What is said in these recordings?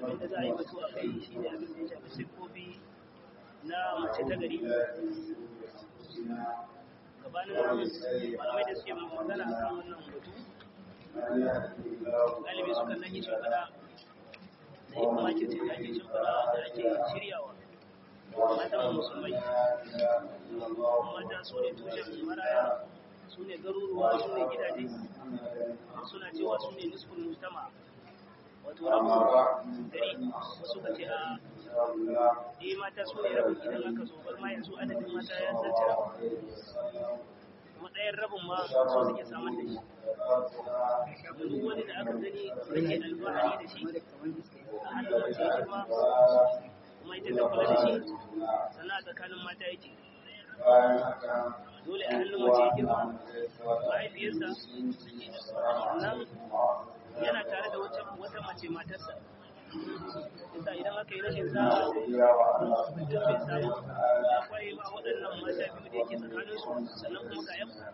wanda za a yi batu a kai shi ne abin da ya shafi siffofi na mace ta gari gabanin malamai da suke magana a kan wannan batu galibi sukan nake shimfiɗa da yi kuma ake ce da ake shimfiɗa da ake shiryawa matan musulmai mata su ne tushen maraya su ne garuruwa su ne gidaje suna cewa su ne nisfin mujtama wato rabin gari wasu ka ce a eh mata su ne rabin idan aka zo bar ma yanzu adadin mata ya sace rabin kuma ɗayan rabin ma so suke samar da shi duk wani da aka gani ake alfahari da shi a hannun mace ya girma kuma ita ta kula da shi sannan a tsakanin mata yake dole a hannun mace ya girma mahaifiyarsa sannan yana tare da wata mace matarsa isa idan aka yi rashin sa'a mutum bai samu ya kwaye ba waɗannan mata biyu da yake tsakanin su sannan kuma ga yaku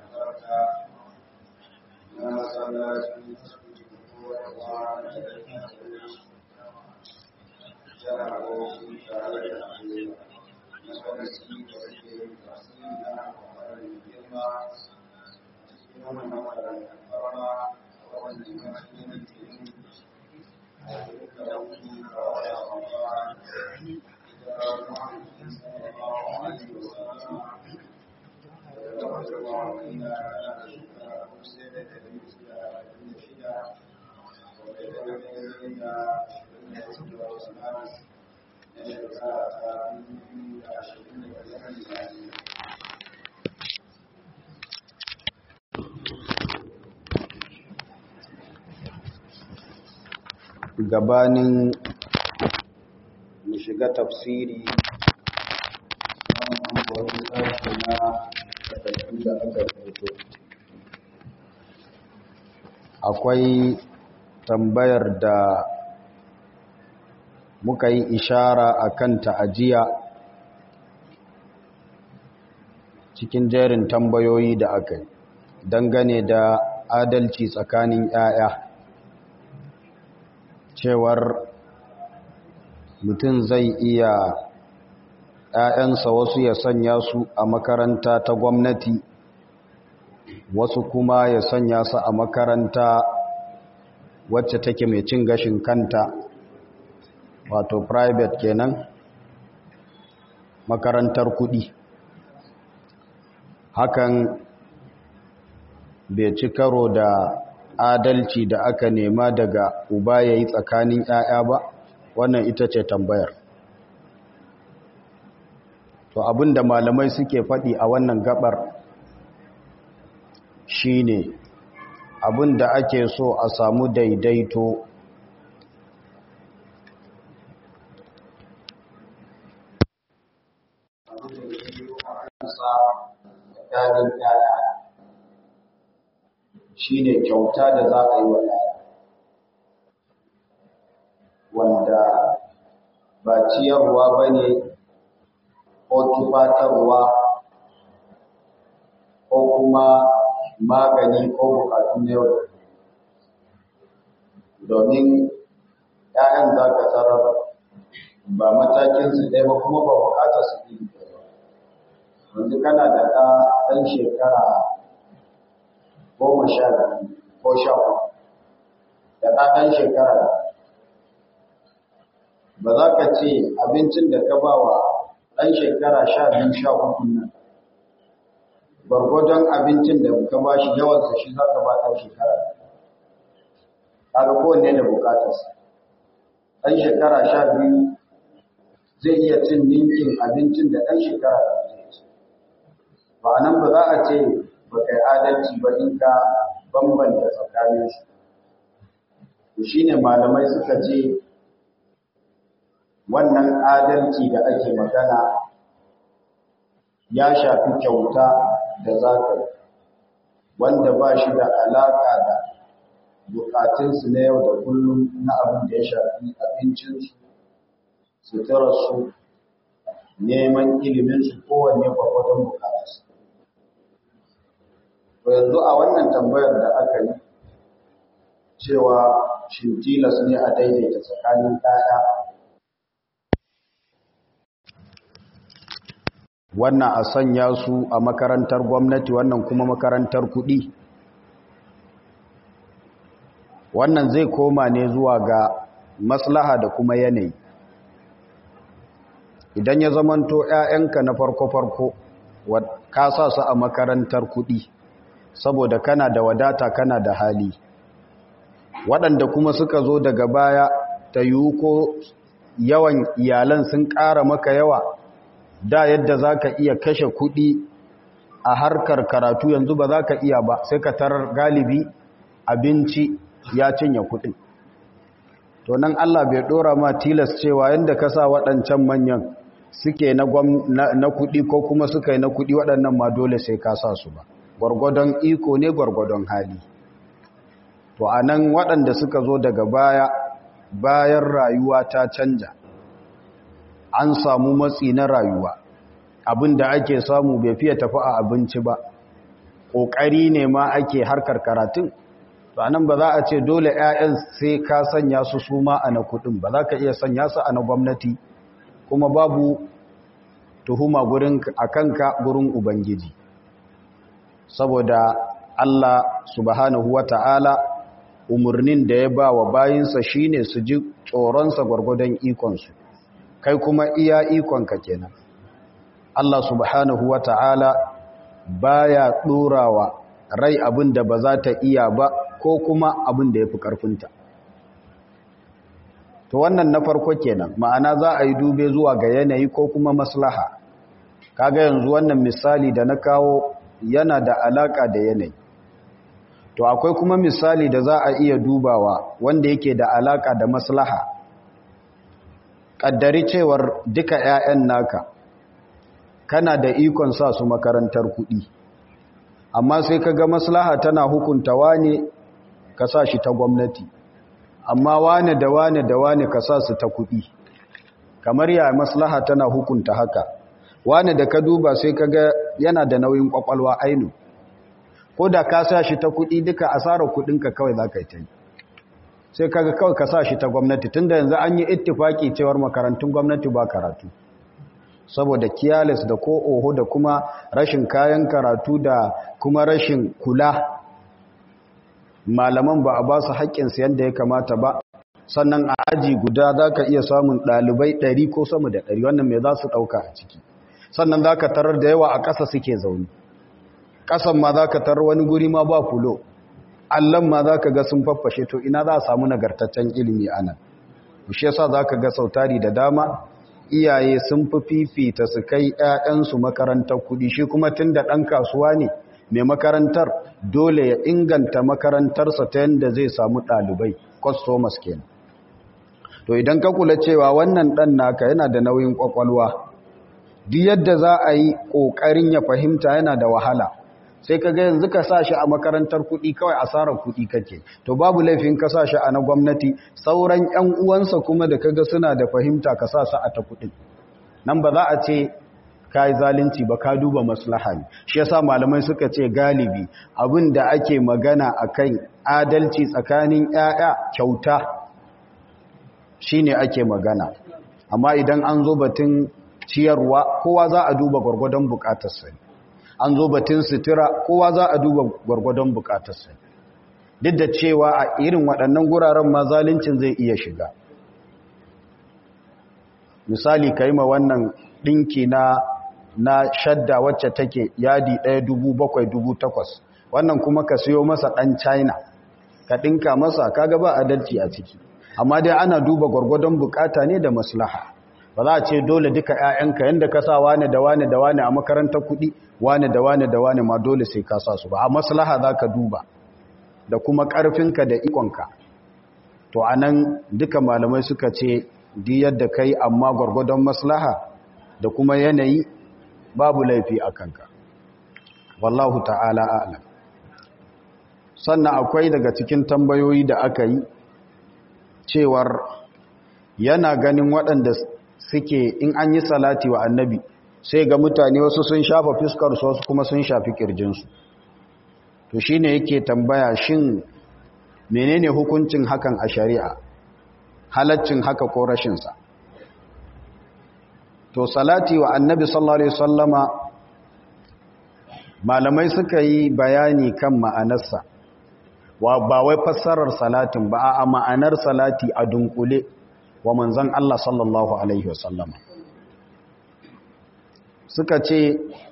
gabanin mu shiga tafsiri wani sashi na takardu da aka rubuto akwai tambayar da muka yi ishara a kan ta'ajiya cikin jerin tambayoyi da aka yi dangane da adalci tsakanin 'ya'ya cewar mutum zai iya ‘ya'yansa wasu ya sanya su a makaranta ta gwamnati wasu kuma ya sanya su a makaranta wacce take mai cin gashin kanta wato private kenan makarantar kudi hakan bai ci karo da adalci da aka nema daga uba ya yi tsakanin ‘ya'ya ba wannan ita ce tambayar to abin da malamai suke faɗi a wannan gabar shine abin da ake so a samu daidaito shi ne kyauta da za a yi wa wanda ba ciyarwa ba ne ko tufatarwa ko kuma magani ko bukatun yau domin ‘ya'yan za ka tsarar ba matakinsu ɗaya ba kuma ba bukatar su ɗin yanzu kana da ɗan shekara goma sha biyu ko sha uku da ɗan shekara ba za ka ce abincin da ka ba wa ɗan shekara sha biyu sha uku nan gwargwadon abincin da ka ba shi yawansa shi za ka ba ɗan shekara kaga kowanne da bukatarsa ɗan shekara sha biyu zai iya cin ninkin abincin da ɗan shekara da zai ci ba nan ba za a ce ba kai adalci ba in ka bambanta tsakanin su to shine malamai suka ce wannan adalci da ake magana ya shafi kyauta da zaka wanda ba shi da alaka da bukatunsu na yau da kullum na abin da ya shafi abincinsu suturarsu neman iliminsu kowanne gwagwadon bukatarsu to yanzu a wannan tambayar da aka yi cewa shin tilas ne a daidaita tsakanin ɗaya wannan a sanya su a makarantar gwamnati wannan kuma makarantar kuɗi wannan zai koma ne zuwa ga maslaha da kuma yanayi idan ya zamanto 'ya'yanka na farko-farko ka sa su a makarantar kuɗi saboda kana da wadata kana da hali waɗanda kuma suka zo daga baya ta yiwu ko yawan iyalan sun ƙara maka yawa da yadda za ka iya kashe kuɗi a harkar karatu yanzu ba za ka iya ba sai ka tarar galibi abinci ya cinye kuɗin to nan Allah bai ɗora ma tilas cewa yadda ka sa waɗancan manyan suke na kuɗi ko kuma suka yi na kuɗi waɗannan ma dole sai ka sa su ba gwargwadon iko ne gwargwadon hali to a nan waɗanda suka zo daga baya bayan rayuwa ta canja an samu matsi na rayuwa abin da ake samu bai fiye tafi a abinci ba ƙoƙari ne ma ake harkar karatun to anan ba za a ce dole 'ya'yan sai ka sanya su su ma a na kuɗin ba za ka iya sanya su a na gwamnati kuma babu tuhuma gurin a kanka gurin ubangiji saboda Allah subhanahu wa ta'ala umarnin da ya ba wa bayinsa shine su ji tsoronsa gwargwadon ikonsu kai kuma iya ikonka kenan Allah subhanahu wa ta'ala baya ɗorawa rai abin da ba za ta iya ba ko kuma abin da ya fi ƙarfinta to wannan na farko kenan ma'ana za a yi dube zuwa ga yanayi ko kuma maslaha kaga yanzu wannan misali da na kawo yana da alaka da yanayi to akwai kuma misali da za a iya dubawa wanda yake da alaka da maslaha kaddari cewar duka 'ya'yan naka kana da ikon sa su makarantar kuɗi amma sai kaga maslaha tana hukunta wane ka sa shi ta gwamnati amma wane da wane da wane ka sa su ta kuɗi kamar ya maslaha tana hukunta haka wane da ka duba sai ka ga yana da nauyin kwakwalwa ainu ko da ka sa shi ta kuɗi duka asarar kuɗinka kawai za ka yi ta yi sai kaga kawai ka sa shi ta gwamnati tunda yanzu an yi ittifaki cewar makarantun gwamnati ba karatu saboda kiyalis da ko oho da kuma rashin kayan karatu da kuma rashin kula malaman ba a ba su haƙƙinsu yadda ya kamata ba sannan a aji guda za ka iya samun ɗalibai ɗari ko sama da ɗari wannan mai za su ɗauka a ciki sannan za ka tarar da yawa a ƙasa suke zaune ƙasan ma za ka tarar wani guri ma ba fulo allon ma za ka ga sun faffashe to ina za a samu nagartaccen ilimi a nan shi yasa za ka ga sautari da dama iyaye sun fi fifita su kai 'ya'yansu makarantar kuɗi shi kuma tun da ɗan kasuwa ne mai makarantar dole ya inganta makarantarsa ta yadda zai samu ɗalibai customers kenan to idan ka kula cewa wannan ɗan naka yana da nauyin ƙwaƙwalwa duk yadda za a yi ƙoƙarin ya fahimta yana da wahala sai ka ga yanzu ka sa shi a makarantar kuɗi kawai asarar kuɗi kake to babu laifin ka sa shi a na gwamnati sauran 'yan uwansa kuma da kaga suna da fahimta ka sa su a ta kuɗin nan ba za a ce ka yi zalunci ba ka duba maslaha ne shi yasa malamai suka ce galibi abin da ake magana a kan adalci tsakanin 'ya'ya kyauta shine ake magana amma idan an zo batun ciyarwa kowa za a duba gwargwadon bukatarsa an zo batun sutura kowa za a duba gwargwadon bukatarsa duk da cewa a irin waɗannan guraren ma zaluncin zai iya shiga misali ka yi ma wannan ɗinki na na shadda wacce take yadi ɗaya dubu bakwai dubu takwas wannan kuma ka siyo masa ɗan china ka ɗinka masa kaga ba adalci a ciki amma dai ana duba gwargwadon bukata ne da maslaha ba za a ce dole duka 'ya'yanka yadda ka sa wane da wane da wane a makarantar kuɗi wane da wane da wane ma dole sai ka sa su ba a maslaha za ka duba da kuma ƙarfinka da ikonka to a nan duka malamai suka ce di yadda kai amma gwargwadon maslaha da kuma yanayi babu laifi a kanka wallahu ta'ala a'lam sannan akwai daga cikin tambayoyi da aka yi cewar yana ganin waɗanda suke in an yi salati wa annabi sai ga mutane wasu sun shafa fiskarsu wasu kuma sun shafi kirjinsu to shi ne yake tambaya shin menene hukuncin hakan a shari'a halaccin haka ko rashinsa to salati wa annabi sallallahu alaihi wasallama malamai suka yi bayani kan ma'anarsa wa ba wai fassarar salatin ba a ma'anar salati a dunkule wa manzon Allah sallallahu alaihi wasallama suka ce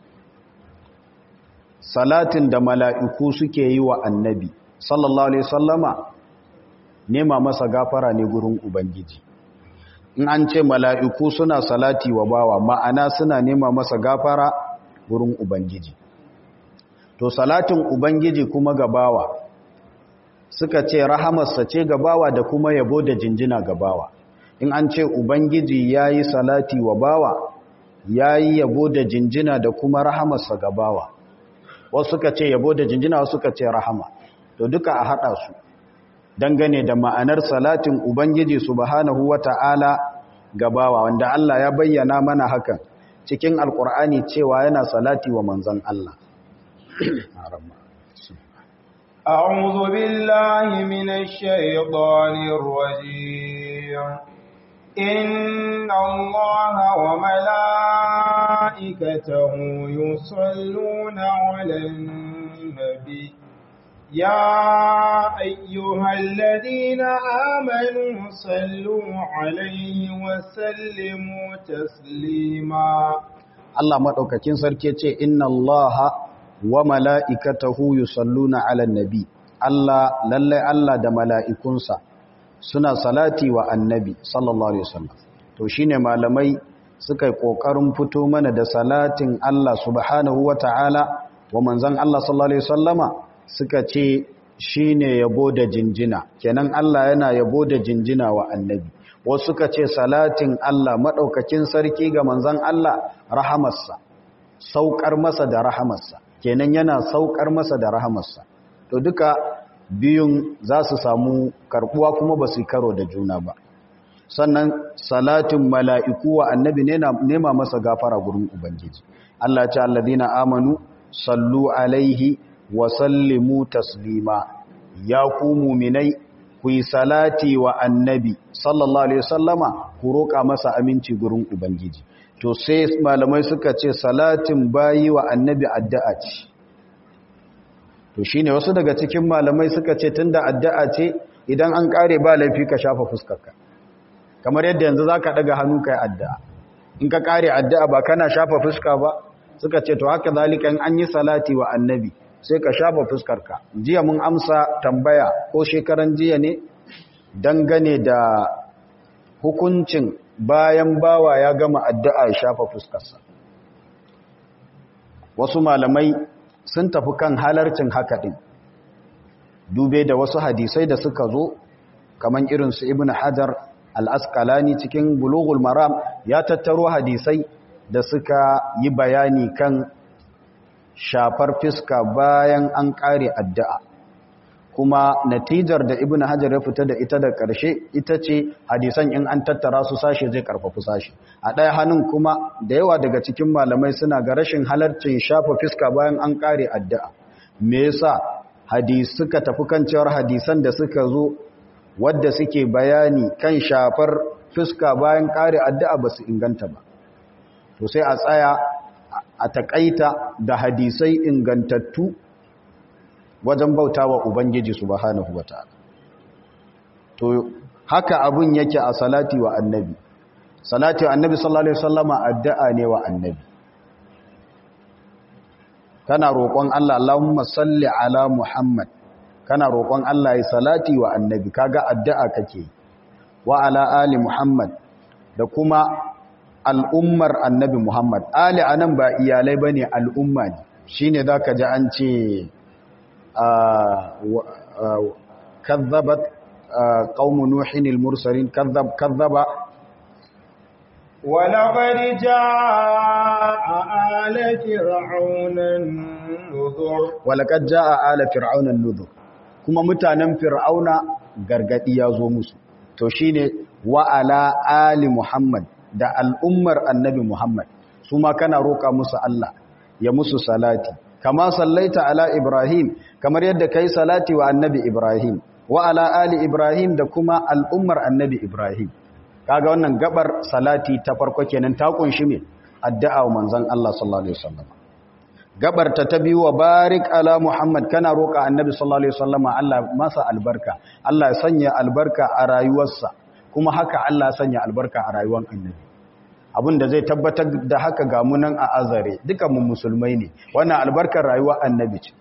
salatin da mala'iku suke yi wa annabi sallallahu alaihi wasallama nema masa gafara ne gurin ubangiji in an ce mala'iku suna salati wa bawa ma'ana suna nema masa gafara gurin ubangiji to salatin ubangiji kuma ga bawa suka ce rahamarsa ce ga bawa da kuma yabo da jinjina ga bawa in an ce ubangiji ya yi salati wa bawa ya yi yabo da jinjina da kuma rahamarsa ga bawa wasu suka ce yabo da jinjina wasu suka ce rahama to duka a haɗa su dangane da ma'anar salatin ubangiji subhanahu wata'ala ga bawa wanda Allah ya bayyana mana hakan cikin alkur'ani cewa yana salati wa manzon Allah أعوذ بالله من الشيطان الرجيم إن الله وملائكته يصلون على النبي يا أيها الذين آمنوا صلوا عليه وسلموا تسليما Allah maɗaukakin sarki ce inna Allah wa mala'ikatahu yusalluna ala nabi Allah lallai Allah da mala'ikunsa suna salati wa annabi sallallahu alaihi wasallam to shine malamai suka yi kokarin fito mana da salatin Allah subhanahu wata'ala wa manzon Allah sallallahu alaihi wasallama suka ce shine yabo da jinjina kenan Allah yana yabo da jinjina wa annabi wasu suka ce salatin Allah madaukakin sarki ga manzon Allah rahamarsa saukar masa da rahamarsa kenan yana saukar masa da rahamarsa to duka biyun za su samu karbuwa kuma ba su karo da juna ba sannan salatin mala'iku wa annabi nema masa gafara gurin ubangiji Allah ce alladina amanu sallu alaihi wa sallimu taslima ya ku muminai ku yi salati wa annabi sallallahu alaihi wasallama ku roƙa masa aminci gurin ubangiji to sai malamai suka ce salatin bayi wa annabi addu'a ce to shine wasu daga cikin malamai suka ce tunda addu'a ce idan an kare ba laifi ka shafa fuskarka kamar yadda yanzu zaka daga hannu kai addu'a in ka kare addu'a ba kana shafa fuska ba suka ce to haka zalika in an yi salati wa annabi sai ka shafa fuskarka jiya mun amsa tambaya ko shekaran jiya ne dangane da hukuncin bayan bawa ya gama addu'a ya shafa fuskarsa wasu malamai sun tafi kan halarcin haka ɗin dube da wasu hadisai da suka zo kamar irinsu ibn hajar al'askalani cikin bulugul maram ya tattaro hadisai da suka yi bayani kan shafar fiska bayan an ƙare addu'a kuma natijar da ibn hajar ya fita da ita da ƙarshe ita ce hadisan in an tattara su sashe zai karfafi sashe a ɗaya hannun kuma da yawa daga cikin malamai suna ga rashin halarcin shafa fiska bayan an ƙare addu'a me yasa hadis suka tafi kan cewar hadisan da suka zo wadda suke bayani kan shafar fiska bayan ƙare addu'a ba su inganta ba to sai a tsaya a taƙaita da hadisai ingantattu wajen bauta wa Ubangiji subhanahu wa ta'ala. To, haka abun yake a salati wa annabi. Salati wa annabi sallallahu Alaihi wasallama addu'a ne wa annabi. Kana roƙon Allah, Allahumma salli ala Muhammad, kana roƙon Allah ya salati wa annabi, kaga addu'a kake, wa ala Ali Muhammad, da kuma al'ummar annabi Muhammad. Ali a nan ba iyalai ba ne al'umma ne, shi ne za ka ji an ce, كذبت قوم نوح المرسلين كذب كذب ولقد جاء آل فرعون النذر ولقد جاء آل فرعون النذر kuma mutanen fir'auna gargadi ya zo musu to shine wa ala ali muhammad da al'ummar annabi muhammad su ma kana roka musu Allah ya musu salati kama sallaita ala Ibrahim kamar yadda kai salati wa annabi Ibrahim wa ala ali ibrahim da kuma al'ummar annabi ibrahim kaga wannan gabar salati ta farko kenan ta kunshi me addu'a wa manzon Allah sallallahu alaihi wasallam gabar ta ta biyu wa barik ala muhammad kana roka annabi sallallahu alaihi wasallam Allah masa albarka Allah ya sanya albarka a rayuwarsa kuma haka Allah ya sanya albarka a rayuwar annabi abinda zai tabbatar da haka ga munan a azare dukan mu musulmai ne wannan albarkar rayuwar annabi ce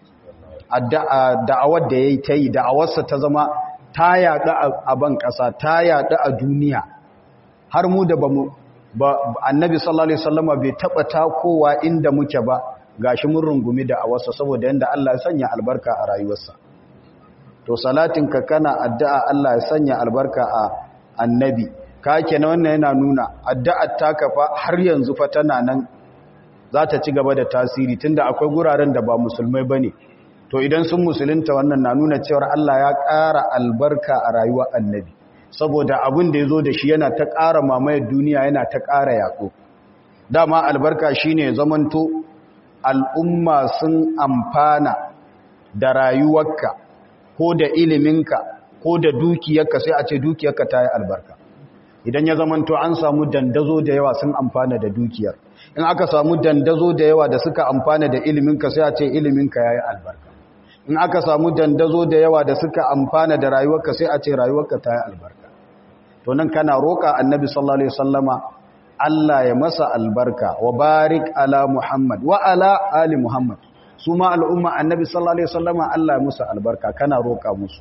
da'awar da yayi tayi da'awarsa ta zama ta yaɗu a ban ƙasa ta yaɗu a duniya har mu da bamu ba annabi sallallahu alaihi wasallama bai taba takowa inda muke ba gashi mun rungumi da awarsa saboda yanda Allah ya sanya albarka a rayuwarsa to salatin ka kana addu'a Allah ya sanya albarka a annabi ka kenan wannan yana nuna addu'ar taka fa har yanzu fa tana nan za ta ci gaba da tasiri tunda akwai guraren da ba musulmai bane to idan sun musulunta wannan na nuna cewa Allah ya ƙara albarka a rayuwar annabi saboda abin da ya zo da shi yana ta ƙara mamayar duniya yana ta ƙara yaƙo dama albarka shi ne zamanto al'umma sun amfana da rayuwarka ko da iliminka ko da dukiyarka sai a ce dukiyarka ta yi albarka idan ya zamanto an samu dandazo da yawa sun amfana da dukiyar in aka samu dandazo da yawa da suka amfana da iliminka sai a ce iliminka ya yi albarka in aka samu dandazo da yawa da suka amfana da rayuwarka sai a ce rayuwarka ta yi albarka to nan kana roƙa annabi sallallahu alaihi wasallama Allah ya masa albarka wa barik ala Muhammad wa ala ali Muhammad su ma al'umma annabi sallallahu alaihi wasallama Allah ya musu albarka kana roƙa musu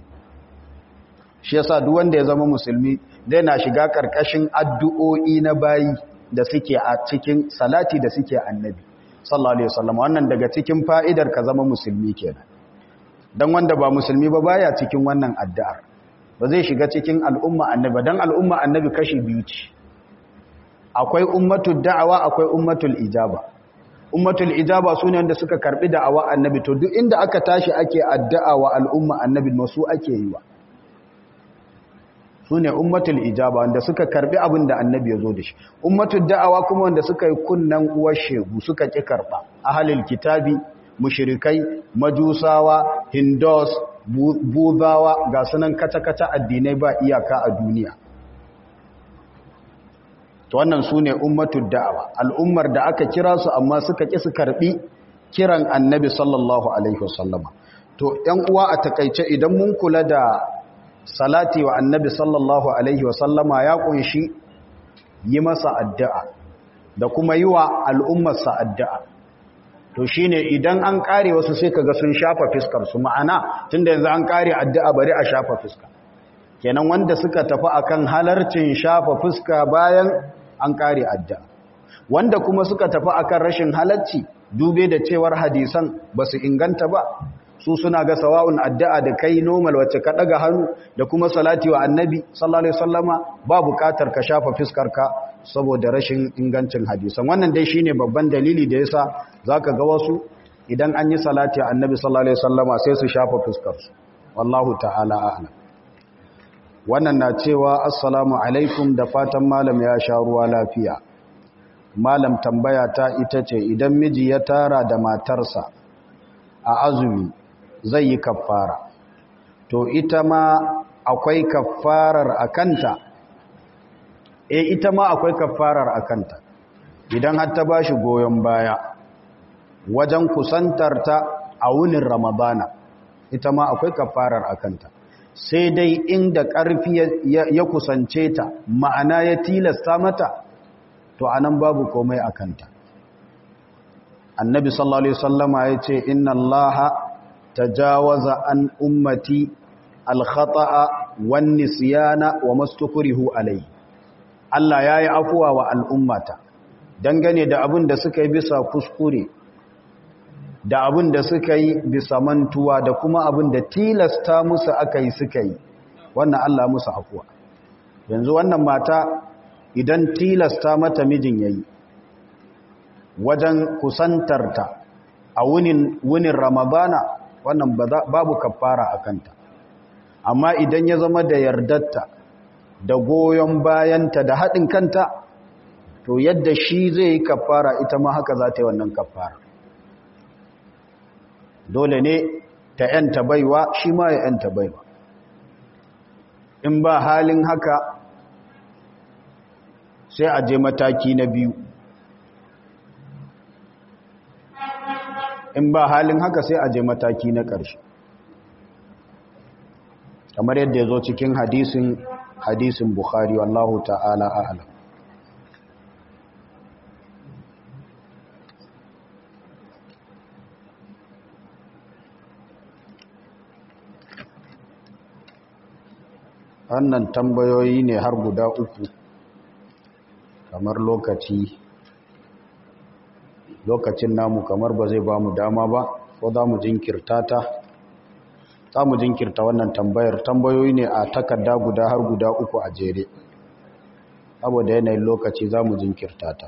shi yasa duk wanda ya zama musulmi zai na shiga karkashin addu'o'i na bayi da suke a cikin salati da suke annabi sallallahu alaihi wasallama wannan daga cikin fa'idar ka zama musulmi kenan dan wanda ba musulmi ba baya cikin wannan addu'ar ba zai shiga cikin al'umma annabi dan al'umma annabi kashi biyu ce akwai ummatul da'awa akwai ummatul ijaba ummatul ijaba sune wanda suka karbi da'awa annabi to duk inda aka tashi ake addu'a wa al'umma annabi masu ake yi wa sune ummatul ijaba wanda suka karbi abin da annabi ya zo da shi ummatul da'awa kuma wanda suka yi kunnan uwar shegu suka ki karba ahlul kitabi mushrikai majusawa hindus buzawa ga sunan kata-kata addinai ba iyaka a duniya to wannan su ne ummatul da'awa al'ummar da aka kira su amma suka ƙi su karɓi kiran annabi sallallahu alaihi wasallama to ‘yan uwa a takaice idan mun kula da salati wa annabi sallallahu alaihi wasallama ya ƙunshi yi masa addu'a da kuma yi wa al'ummarsa addu'a to shi ne idan an kare wasu sai kaga sun shafa fiskarsu ma'ana tun da yanzu an kare addu'a bari a shafa fuska kenan wanda suka tafi akan halarcin shafa fuska bayan an kare addu'a wanda kuma suka tafi akan rashin halarci dube da cewar hadisan ba su inganta ba su suna ga sawa'un addu'a da kai normal wacce ka daga hannu da kuma salati wa annabi sallallahu alaihi wasallama ba bukatar ka shafa fiskarka saboda rashin ingancin hadisan wannan dai shine babban dalili da yasa zaka ga wasu idan an yi salati wa annabi sallallahu alaihi wasallama sai su shafa fiskarsu wallahu ta'ala a'lam wannan na cewa assalamu alaikum da fatan malam ya sha ruwa lafiya malam tambaya ta ita ce idan miji ya tara da matarsa a azumi zai yi kaffara to ita ma akwai kaffarar akanta e ita ma akwai kaffarar akanta idan har ta bashi goyon baya wajen kusantarta a wunin ramadana ita ma akwai kaffarar akanta sai dai inda ƙarfi ya kusance ta ma'ana ya tilasta mata to anan babu komai a kanta annabi sallallahu alaihi wasallama ya ce inna allaha tajawaza an ummati alkhata'a wan nisyana wa mastukrihu alai Allah yayi afuwa wa al'ummata dangane da abin da suka yi bisa kuskure da abin da suka yi bisa mantuwa da kuma abin da tilasta musu aka yi suka yi wannan Allah musu afuwa yanzu wannan mata idan tilasta mata mijin yayi wajen kusantarta a wunin wunin ramadana wannan babu kafara a kanta amma idan ya zama da yardarta da goyon bayanta da haɗin kanta to yadda shi zai yi kafara ita ma haka za ta yi wannan kafara dole ne ta ‘yanta baiwa shi ma ya ‘yanta baiwa in ba halin haka sai a je mataki na biyu in ba halin haka sai a je mataki na ƙarshe kamar yadda ya zo cikin hadisin hadisin bukhari wallahu ta'ala a'lam wannan tambayoyi ne har guda uku kamar lokaci lokacin namu kamar ba zai ba mu dama ba ko za mu jinkirta ta za mu jinkirta wannan tambayar tambayoyi ne a takarda guda har guda uku a jere saboda yanayin lokaci za mu jinkirta ta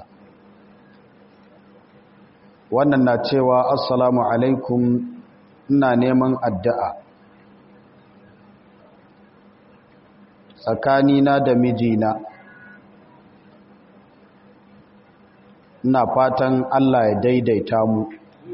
wannan na cewa assalamu alaikum ina neman addu'a tsakanina da mijina ina fatan Allah ya daidaita mu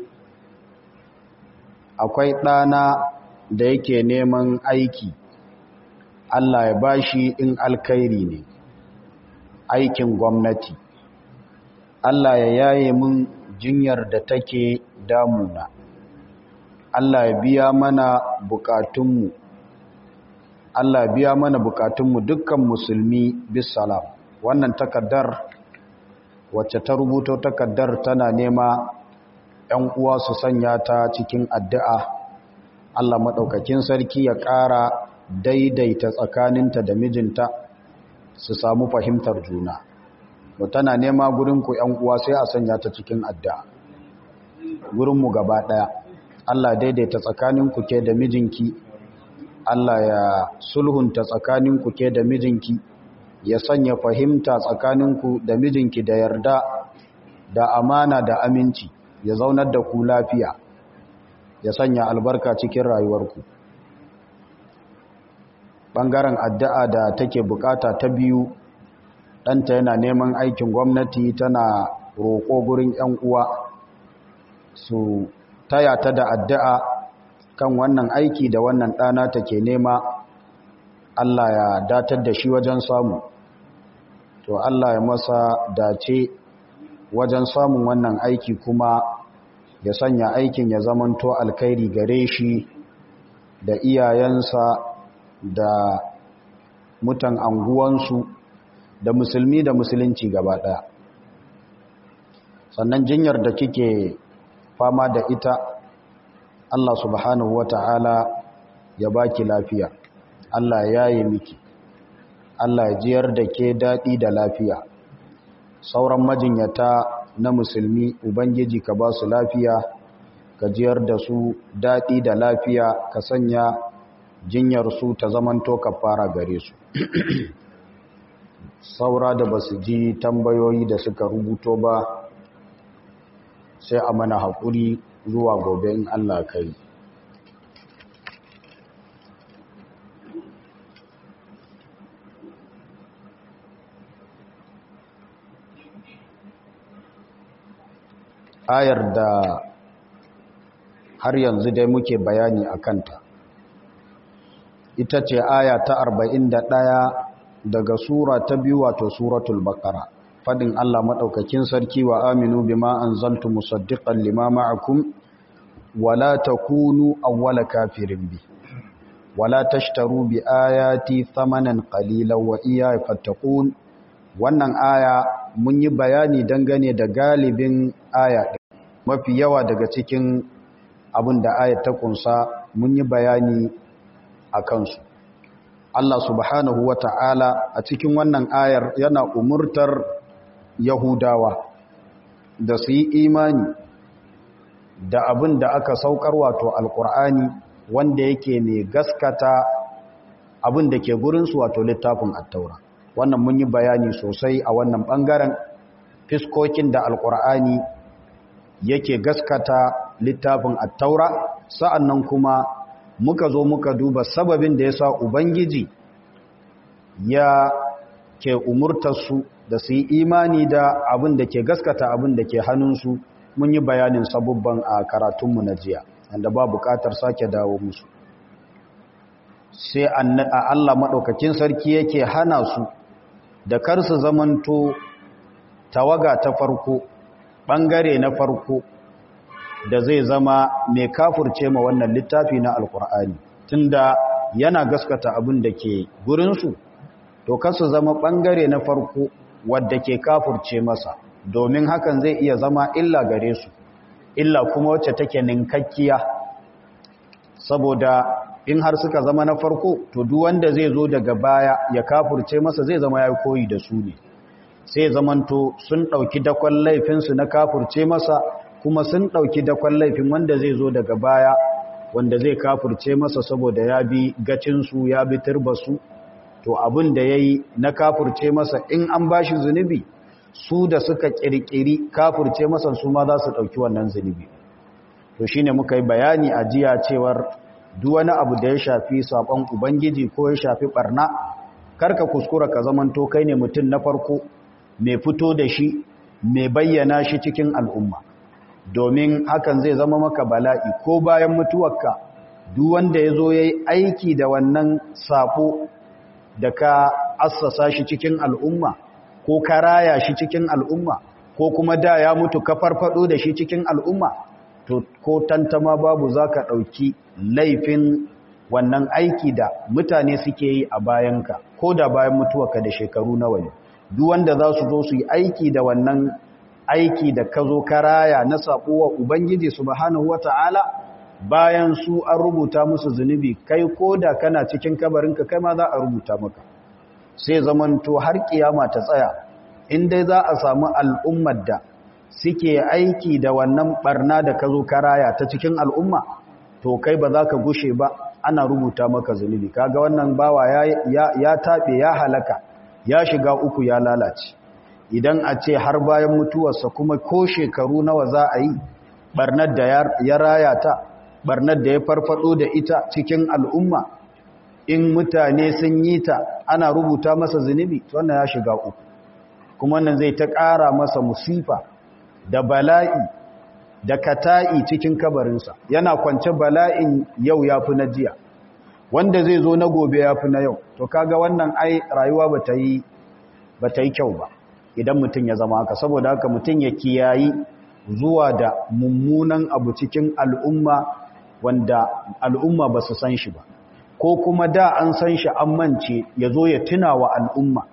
akwai ɗana da yake neman aiki Allah ya bashi in alkhairi ne aikin gwamnati Allah ya yaye mun jinyar da take damuna Allah ya biya mana bukatunmu Allah ya biya mana bukatunmu dukkan musulmi bisalam wannan takaddar wacce ta rubuto takaddar tana nema ‘yan uwa su sanya ta cikin addu'a Allah maɗaukakin sarki ya ƙara daidaita tsakaninta da mijinta su samu fahimtar juna mu tana nema gurinku ‘yan uwa sai a sanya ta cikin addu'a gurinmu gaba ɗaya Allah daidaita tsakaninku ke da mijinki Allah ya sulhunta tsakaninku ke da mijinki ya sanya fahimta tsakaninku da mijinki da yarda da amana da aminci ya zaunar da ku lafiya ya sanya albarka cikin rayuwarku ɓangaren addu'a da take bukata ta biyu ɗanta yana neman aikin gwamnati tana roƙo gurin ‘yan uwa su taya ta da addu'a kan wannan aiki da wannan ɗana take nema Allah ya datar da shi wajen samu to Allah ya masa dace wajen samun wannan aiki kuma ya sanya aikin ya zamanto alkhairi gare shi da iyayensa da mutan anguwansu da musulmi da musulunci gaba ɗaya sannan jinyar da kike fama da ita Allah subhanahu wata'ala ya baki lafiya Allah ya yi miki Allah ya jiyar da ke daɗi da lafiya sauran majinyata na musulmi ubangiji ka ba su lafiya ka jiyar da su daɗi da lafiya ka sanya jinyar su ta zamanto ka fara gare su saura da ba su ji tambayoyi da suka rubuto ba sai a mana haƙuri zuwa gobe in Allah kai ayar da har yanzu dai muke bayani a kanta ita ce aya ta 41 daga sura ta biyu wato suratul baqara fadin Allah madaukakin sarki wa aminu bima anzaltu musaddiqan lima ma'akum wala takunu awwala kafirin bi wala tashtaru bi ayati thamanan qalilan wa iyaya fattaqun wannan aya mun yi bayani dangane da galibin aya mafi yawa daga cikin abin da ayat ta kunsa mun yi bayani a kansu Allah subhanahu wa ta'ala a cikin wannan ayar yana umurtar Yahudawa da su yi imani da abin da aka saukar wato alkur'ani wanda yake ne gaskata abin da ke gurinsu wato littafin attaura wannan mun yi bayani sosai a wannan ɓangaren fiskokin da alkur'ani yake gaskata littafin attaura sa'annan kuma muka zo muka duba sababin da ya sa ubangiji ya ke umurtarsu da su yi imani da abin da ke gaskata abin da ke hannunsu mun yi bayanin sabubban a karatunmu na jiya wanda ba buƙatar sake dawo musu sai Allah maɗaukakin sarki yake hana su da kar su zamanto tawaga ta farko ɓangare na farko da zai zama mai kafurce ma wannan littafi na alkur'ani tunda yana gaskata abin da ke gurinsu to kasu zama ɓangare na farko wadda ke kafurce masa domin hakan zai iya zama illa gare su illa kuma wacce take ninkakkiya saboda in har suka zama na farko to duk wanda zai zo daga baya ya kafurce masa zai zama ya koyi da su ne sai zamanto sun ɗauki dakon laifinsu na kafurce masa kuma sun ɗauki dakon laifin wanda zai zo daga baya wanda zai kafurce masa saboda ya bi gacinsu ya bi turbasu to abin da ya yi na kafurce masa in an ba shi zunubi su da suka ƙirƙiri kafurce masa su ma za su ɗauki wannan zunubi to shi ne muka yi bayani a jiya cewar duk wani abu da ya shafi saƙon ubangiji ko ya shafi ɓarna karka kuskura ka zamanto kai ne mutum na farko mai fito da shi mai bayyana shi cikin al'umma domin hakan zai zama maka bala'i ko bayan mutuwarka duk wanda ya zo ya yi aiki da wannan saƙo da ka assasa shi cikin al'umma ko ka raya shi cikin al'umma ko kuma da ya mutu ka farfado da shi cikin al'umma to ko tantama babu za ka ɗauki laifin wannan aiki da mutane suke yi a bayanka ko da bayan mutuwarka da shekaru nawa ne duk wanda za su zo su yi aiki da wannan aiki da ka zo karaya na saƙowa ubangiji subhanahu wata'ala bayan su an rubuta musu zunubi kai ko da kana cikin kabarinka kai ma za a rubuta maka sai zamanto har kiyama ta tsaya in dai za a samu al'ummar da suke aiki da wannan barna da ka zo karaya ta cikin al'umma to kai ba za ka gushe ba ana rubuta maka zunubi kaga wannan bawa ya, ya, ya taɓe ya halaka ya shiga uku ya lalace idan a ce har bayan mutuwarsa kuma ko shekaru nawa za a yi barnar da ya raya ta barnar da ya farfado da ita cikin al'umma in mutane sun yi ta ana rubuta masa zunubi wannan ya shiga uku kuma wannan zai ta ƙara masa musifa da bala'i da kata'i cikin kabarinsa yana kwance bala'in yau ya fi na jiya wanda zai zo na gobe ya fi na yau to kaga wannan ai rayuwa ba ta yi kyau ba idan mutum ya zama haka saboda haka mutum ya kiyayi zuwa da mummunan abu cikin al'umma wanda al'umma ba su san shi ba ko kuma da an san shi an mance ya zo ya tuna wa al'umma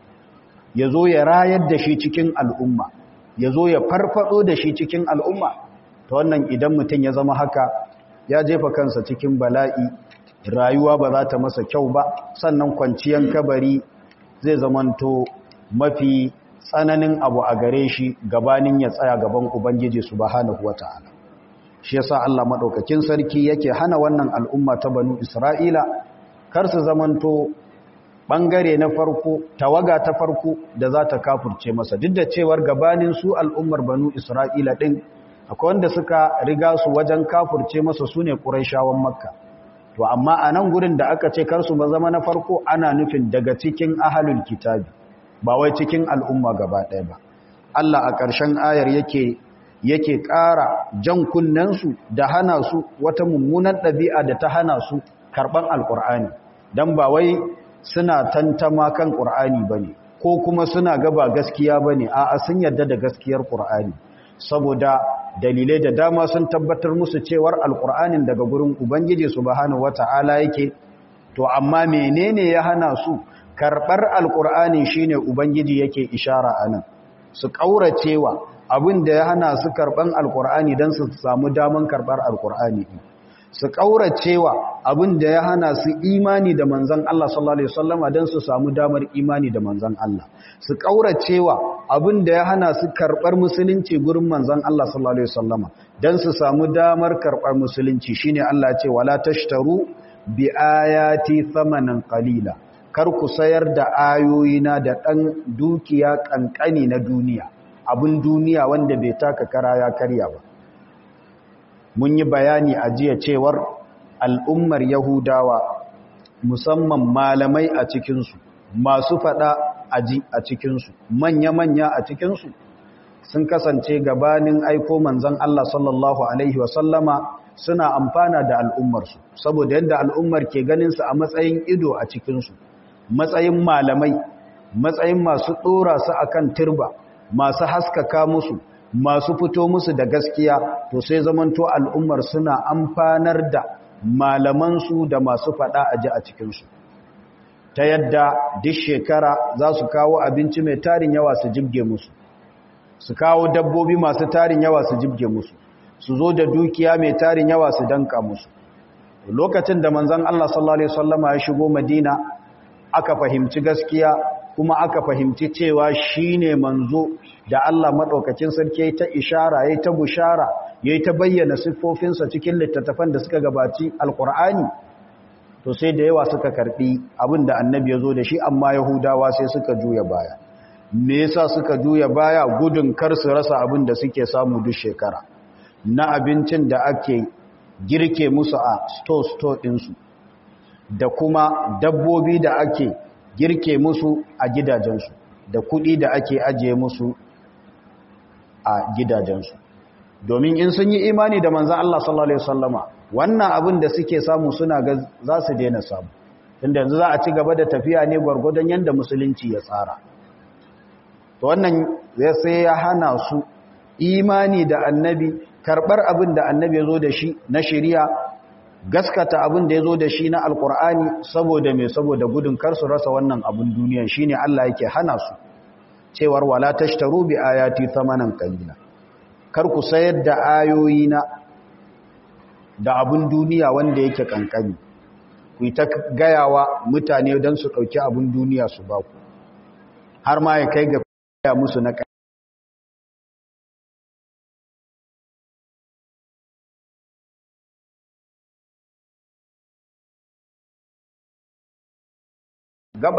ya zo ya rayar da shi cikin al'umma ya zo ya farfado da shi cikin al'umma ta wannan idan mutum ya zama haka ya jefa kansa cikin bala'i rayuwa ba za ta masa kyau ba sannan kwanciyan kabari zai zamanto mafi tsananin abu a gare shi gabanin ya tsaya gaban ubangiji subhanahu wata'ala shi yasa Allah madaukakin sarki yake hana wannan al'umma ta banu Isra'ila kar su zamanto bangare na farko tawaga ta farko da za ta kafurce masa duk da cewar gabanin su al'ummar banu Isra'ila din akwai wanda suka riga su wajen kafurce masa sune Qurayshawan Makka to amma a nan gurin da aka ce kar su ba zama na farko ana nufin daga cikin ahlul kitabi ba wai cikin al'umma gaba ɗaya ba Allah a ƙarshen ayar yake yake ƙara jan kunnensu da hana su wata mummunan ɗabi'a da ta hana su karɓan alƙur'ani don ba wai suna tantama kan ƙur'ani ba ne ko kuma suna gaba gaskiya ba ne a sun yarda da gaskiyar ƙur'ani saboda dalilai da dama sun tabbatar musu cewar alƙur'anin daga gurin ubangiji subhanahu wata'ala yake to amma menene ya hana su karɓar alƙur'ani shine ubangiji yake ishara a nan su ƙauracewa abin da ya hana su karɓan alƙur'ani don su samu daman karɓar alƙur'ani su ƙauracewa abin da ya hana su imani da manzan Allah sallallahu Alaihi wasallama don su samu damar imani da manzan Allah su ƙauracewa abin da ya hana su karɓar musulunci gurin manzan Allah sallallahu Alaihi wasallama don su samu damar karɓar musulunci shine Allah ce wala tashtaru bi ayati thamanan qalila kar ku sayar da ayoyina da ɗan dukiya ƙanƙani na duniya abin duniya wanda bai taka kara ya karya ba mun yi bayani a jiya cewar al'ummar yahudawa musamman malamai a cikinsu masu faɗa aji a cikinsu manya-manya a cikinsu sun kasance gabanin aiko manzan Allah sallallahu Alaihi wasallama suna amfana da al'ummarsu saboda yadda al'ummar ke ganinsu a matsayin ido a cikinsu matsayin malamai matsayin masu ɗora su a kan turba masu haskaka musu masu fito musu da gaskiya to sai zamanto al'ummar suna amfanar da malamansu da masu faɗa a ji a cikinsu ta yadda duk shekara za su kawo abinci mai tarin yawa su jibge musu su kawo dabbobi masu tarin yawa su jibge musu su zo da dukiya mai tarin yawa su danka musu lokacin da manzon Allah sallallahu alaihi wasallama ya shigo Madina aka fahimci gaskiya kuma aka fahimci cewa shine manzo da Allah madaukakin sarki yayi ta ishara yayi ta bushara yayi ta bayyana siffofinsa cikin littattafan da suka gabaci alqur'ani to sai da yawa suka karbi abinda annabi ya zo da shi amma yahudawa sai suka juya baya me yasa suka juya baya gudun kar su rasa abin da suke samu duk shekara na abincin da ake girke musu a store-store ɗinsu da kuma dabbobi da ake girke musu a gidajensu da kuɗi da ake ajiye musu a gidajensu domin in sun yi imani da manzan Allah sallallahu Alaihi wasallama wannan abin da suke samu suna ga za su daina samu inda yanzu za a ci gaba da tafiya ne gwargwadon yadda musulunci ya tsara to wannan sai ya hana su imani da annabi karɓar abin da annabi ya zo da shi na shari'a gaskata abin da ya zo da shi na alkur'ani saboda mai saboda gudun kar su rasa wannan abin duniya shine Allah yake hana su cewar wala tashtaru bi ayati thamanan qalila kar ku sayar da ayoyi na da abin duniya wanda yake kankani ku ta gayawa mutane don su ɗauki abin duniya su ba ku har ma ya kai ga gaya musu na gaba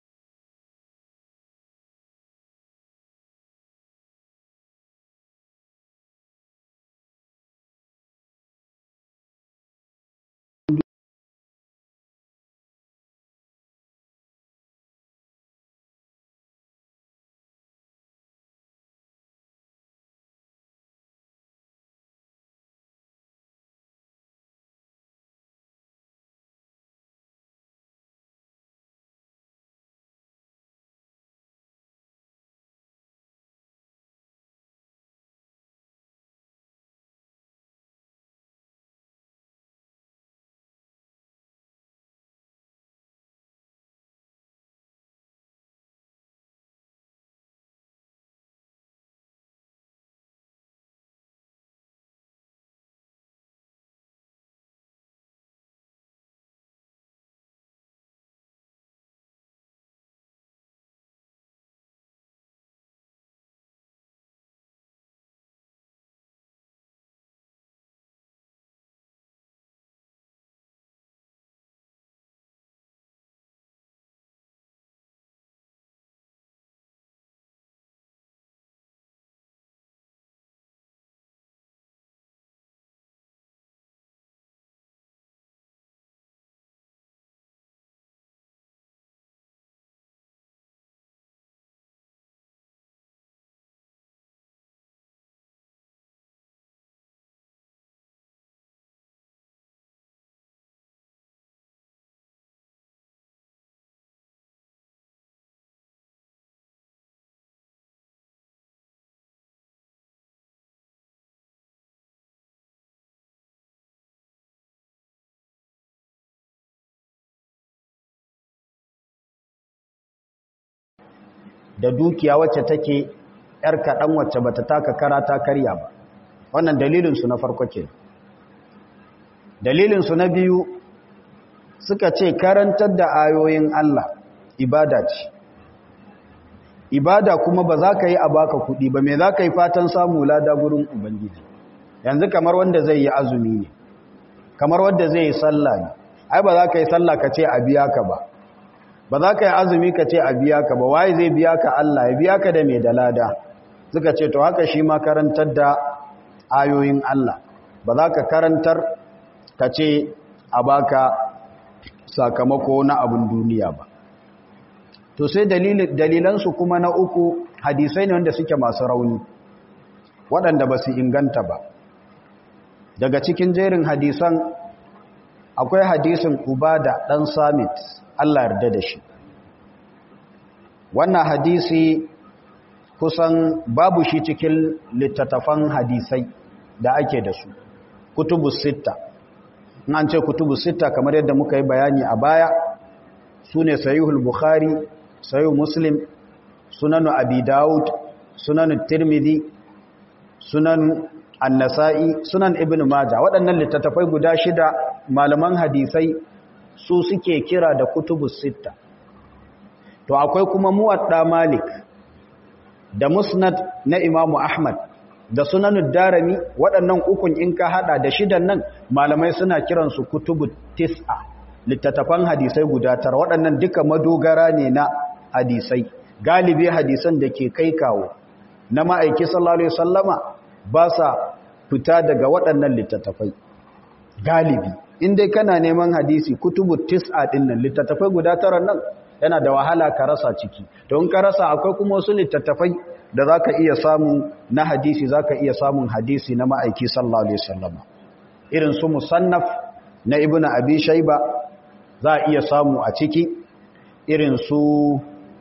da dukiya wacce take ‘yar kaɗan wacce ba ta taka kara ta karya ba wannan dalilinsu na farko ke dalilinsu na biyu suka ce karantar da ayoyin Allah ibada ce ibada kuma ba za ka yi a baka kuɗi ba mai za ka yi fatan samu lada gurin ubangiji yanzu kamar wanda zai yi azumi ne kamar wanda zai yi sallah ne ai ba za ka yi sallah ka ce a biya ka ba ba za ka yi azumi ka ce a biya ka ba waye zai biya ka Allah ya biya ka da mai da lada suka ce to haka shi ma karantar da ayoyin Allah ba za ka karantar ka ce a baka sakamako na abin duniya ba to sai dalilansu kuma na uku hadisai ne wanda suke masu rauni waɗanda ba su inganta ba daga cikin jerin hadisan akwai hadisin ubada dan samit Allah yarda da shi wannan hadisi kusan babu shi cikin littattafan hadisai da ake da su kutubus sitta in an ce kutubus sitta kamar yadda muka yi bayani a baya su ne sayihul bukhari sayihul muslim sunanu abi daud sunanu tirmidhi sunan annasa'i sunan ibn maja waɗannan littattafai guda shida malaman hadisai su suke kira da kutubus sitta to akwai kuma muwadda malik da musnad na imamu ahmad da sunanud darami waɗannan ukun in ka hada da shidan nan malamai suna kiransu kutubu tis'a littattafan hadisai guda tara waɗannan duka madogara ne na hadisai galibi hadisan da ke kai kawo na ma'aiki sallallahu alaihi wasallama ba sa fita daga waɗannan littattafai galibi in dai kana neman hadisi kutubu tis'a din nan littattafai guda tara nan yana da wahala ka rasa ciki to in ka rasa akwai kuma wasu littattafai da zaka iya samu na hadisi zaka iya samun hadisi na ma'aiki sallallahu alaihi wasallama irin su musannaf na ibnu abi shayba za a iya samu a ciki irin su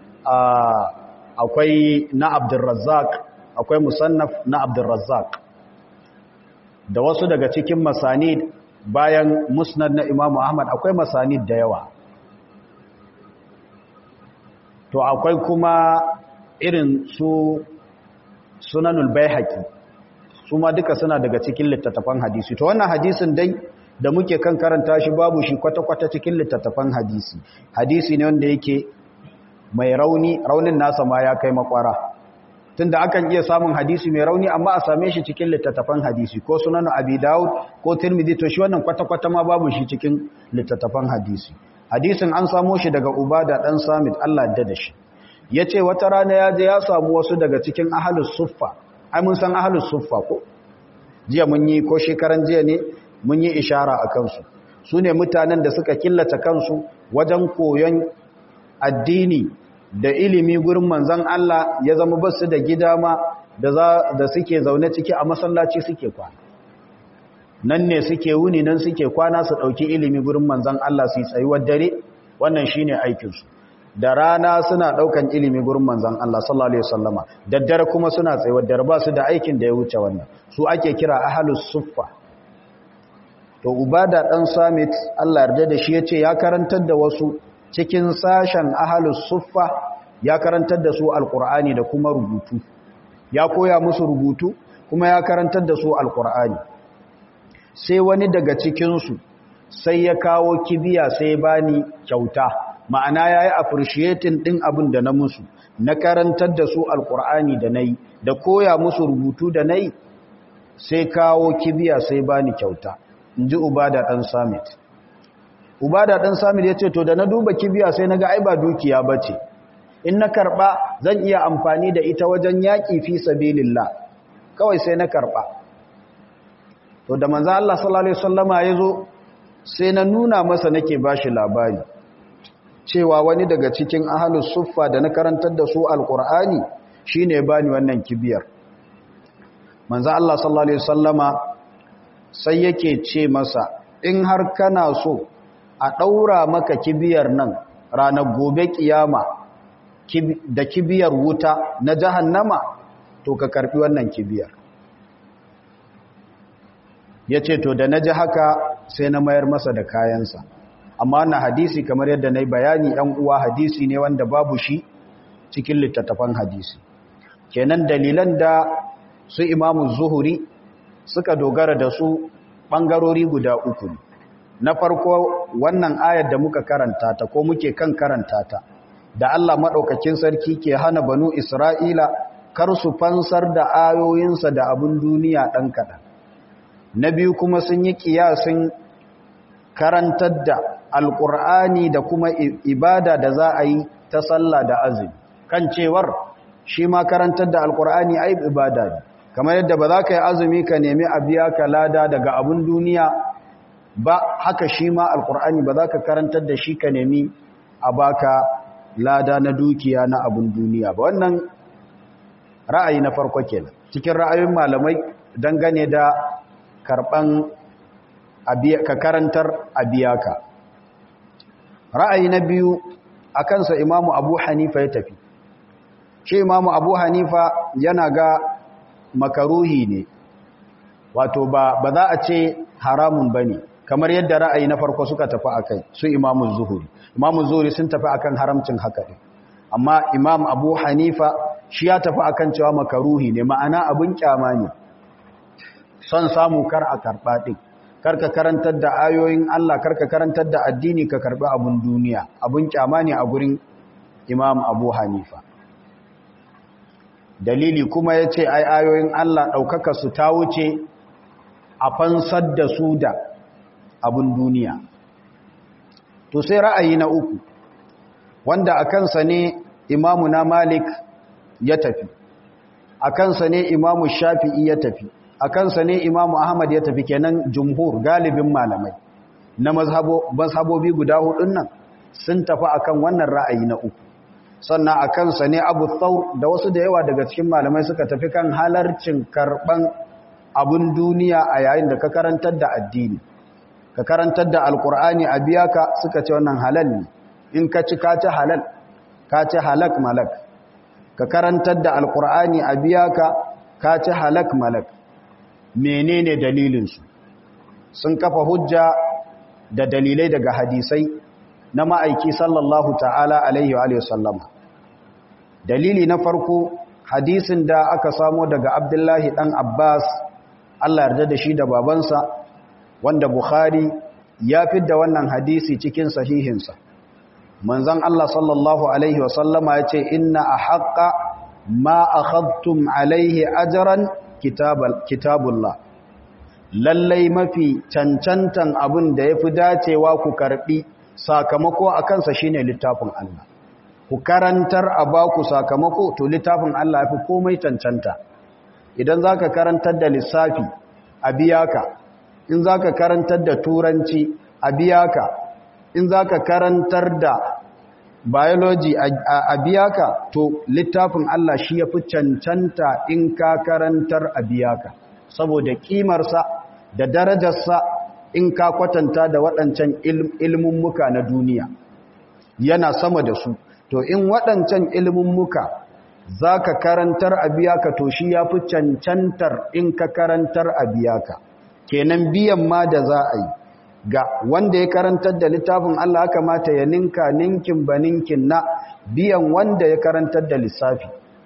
akwai na abdurrazzaq akwai musannaf na abdurrazzaq da wasu daga cikin masanid bayan musnad na imamu ahmad akwai masanid da yawa to akwai kuma irin su sunanul baihaqi su ma duka suna daga cikin littattafan hadisi to wannan hadisin dai da muke kan karanta shi babu shi kwata-kwata cikin littattafan hadisi hadisi ne wanda yake mai rauni raunin nasa ma ya kai makwara tunda akan iya samun hadisi mai rauni amma a same shi cikin littattafan hadisi ko sunanu abi daud ko tirmidhi to shi wannan kwata-kwata ma babu shi cikin littattafan hadisi hadisin an samo shi daga ubada dan samit Allah ya da shi yace wata rana ya je ya samu wasu daga cikin ahlus suffa ai mun san ahlus suffa ko jiya mun yi ko shekaran jiya ne mun yi ishara a kansu su ne mutanen da suka killace kansu wajen koyon addini da ilimi gurin manzan Allah ya zama basu da gida ma da suke zaune ciki a masallaci suke kwana nan ne suke wuni nan suke kwana su ɗauki ilimi gurin manzan Allah su yi tsayuwar dare wannan shi ne aikinsu da rana suna ɗaukan ilimi gurin manzan Allah sallallahu Alaihi wasallama daddare kuma suna tsayuwar dare ba su da aikin da ya wuce wannan su ake kira ahalus suffa to ubada dan samit Allah yarda da shi yace ya karantar da wasu cikin sashen ahlus suffa ya karantar da su alqur'ani da kuma rubutu ya koya musu rubutu kuma ya karantar da su alqur'ani sai wani daga cikin su sai ya kawo kibiya sai bani kyauta ma'ana yayi appreciating din abin da na musu na karantar da su alqur'ani da nayi da koya musu rubutu da nayi sai kawo kibiya sai bani kyauta in ji ubada ɗan samit ubada ɗan samit ya ce to da na duba kibiya sai na ga ai ba dukiya ba ce in na karɓa zan iya amfani da ita wajen yaƙi fi sabilillah kawai sai na karɓa to da manzan Allah sallallahu Alaihi wasallama ya zo sai na nuna masa nake ba shi labari cewa wani daga cikin ahalus suffa da na karantar da su alƙur'ani shi ne ba ni wannan kibiyar manzan Allah sallallahu Alaihi wasallama sai yake ce masa in har kana so a ɗaura maka kibiyar nan ranar gobe kiyama da kibiyar wuta na jahannama to ka karfi wannan kibiyar ya ce to da na ji haka sai na mayar masa da kayansa amma na hadisi kamar yadda na yi bayani ‘yan uwa hadisi ne wanda babu shi cikin littattafan hadisi kenan dalilan da su imamu zuhuri suka dogara da su ɓangarori guda uku na farko wannan ayar da muka karanta ta ko muke kan karanta ta da Allah maɗaukakin sarki ke hana banu Isra'ila kar su fansar da ayoyinsa da abin duniya ɗan kaɗan na biyu kuma sun yi ƙiyasin karantar da alƙur'ani da kuma ibada da za a yi ta sallah da azumi kan cewar shi ma karantar da alƙur'ani ai ibada ne kamar yadda ba za ka yi azumi ka nemi a biya ka lada daga abin duniya ba haka shi ma alkur'ani ba za ka karantar da shi ka nemi a baka lada na dukiya na abin duniya ba wannan ra'ayi na farko kenan cikin ra'ayoyin malamai dangane da karban ka karantar abiyaka ra'ayi na biyu a kansa imamu abu hanifa ya tafi shi imamu abu hanifa yana ga makaruhi ne wato ba ba za a ce haramun ba ne kamar yadda ra'ayi na farko suka tafi a kai su imamu zuhuri imamu zuhuri sun tafi akan haramcin haka ne amma imam abu hanifa shi ya tafi akan cewa makaruhi ne ma'ana abin kyama ne son samu kar a karɓa ɗin karka karantar da ayoyin Allah karka karantar da addini ka karɓi abin duniya abin kyama ne a gurin imam abu hanifa dalili kuma ya ce ai ayoyin Allah ɗaukaka su ta wuce a fansar da su da abin duniya to sai ra'ayi na uku wanda a kansa ne imamu na malik ya tafi a kansa ne imamu shafi'i ya tafi a kansa ne imamu ahmad ya tafi kenan jumhur galibin malamai na mazhabobi guda hudun nan sun tafi akan wannan ra'ayi na uku sannan a kansa ne abu tsaur da wasu da yawa daga cikin malamai suka tafi kan halarcin karban abun duniya a yayin da ka karantar da addini ka karantar da alkur'ani a biya ka suka ce wannan halal ne in ka ci ka ci halal ka ci halak malak ka karantar da alkur'ani a biya ka ka ci halak malak menene dalilinsu sun kafa hujja da dalilai daga hadisai na ma'aiki sallallahu ta'ala alaihi wa sallama dalili na farko hadisin da aka samo daga abdullahi dan abbas allah yarda da shi da babansa wanda bukhari ya fidda wannan hadisi cikin sahihinsa manzon allah sallallahu alaihi wa sallama ya ce inna a haƙa ma akhadtum alaihi ajaran kitabullah lallai mafi cancantan abin da ya fi dacewa ku karbi sakamako a kansa shine littafin Allah ku karantar a baku sakamako to littafin Allah fi komai cancanta idan zaka karantar da lissafi a biya ka in zaka karantar da turanci a biya ka in zaka karantar da biology a biya ka to littafin Allah shi ya fi cancanta in ka karantar a biya ka saboda kimarsa da darajarsa in ka kwatanta da waɗancan ilmummuka na duniya yana sama da su to in waɗancan ilmummuka za ka karantar a biya ka to shi ya fi cancantar in ka karantar a biya ka kenan biyan ma da za a yi ga wanda ya karantar da littafin Allah kamata ya ninka ninkin ba ninkin na biyan wanda ya karantar da lissafi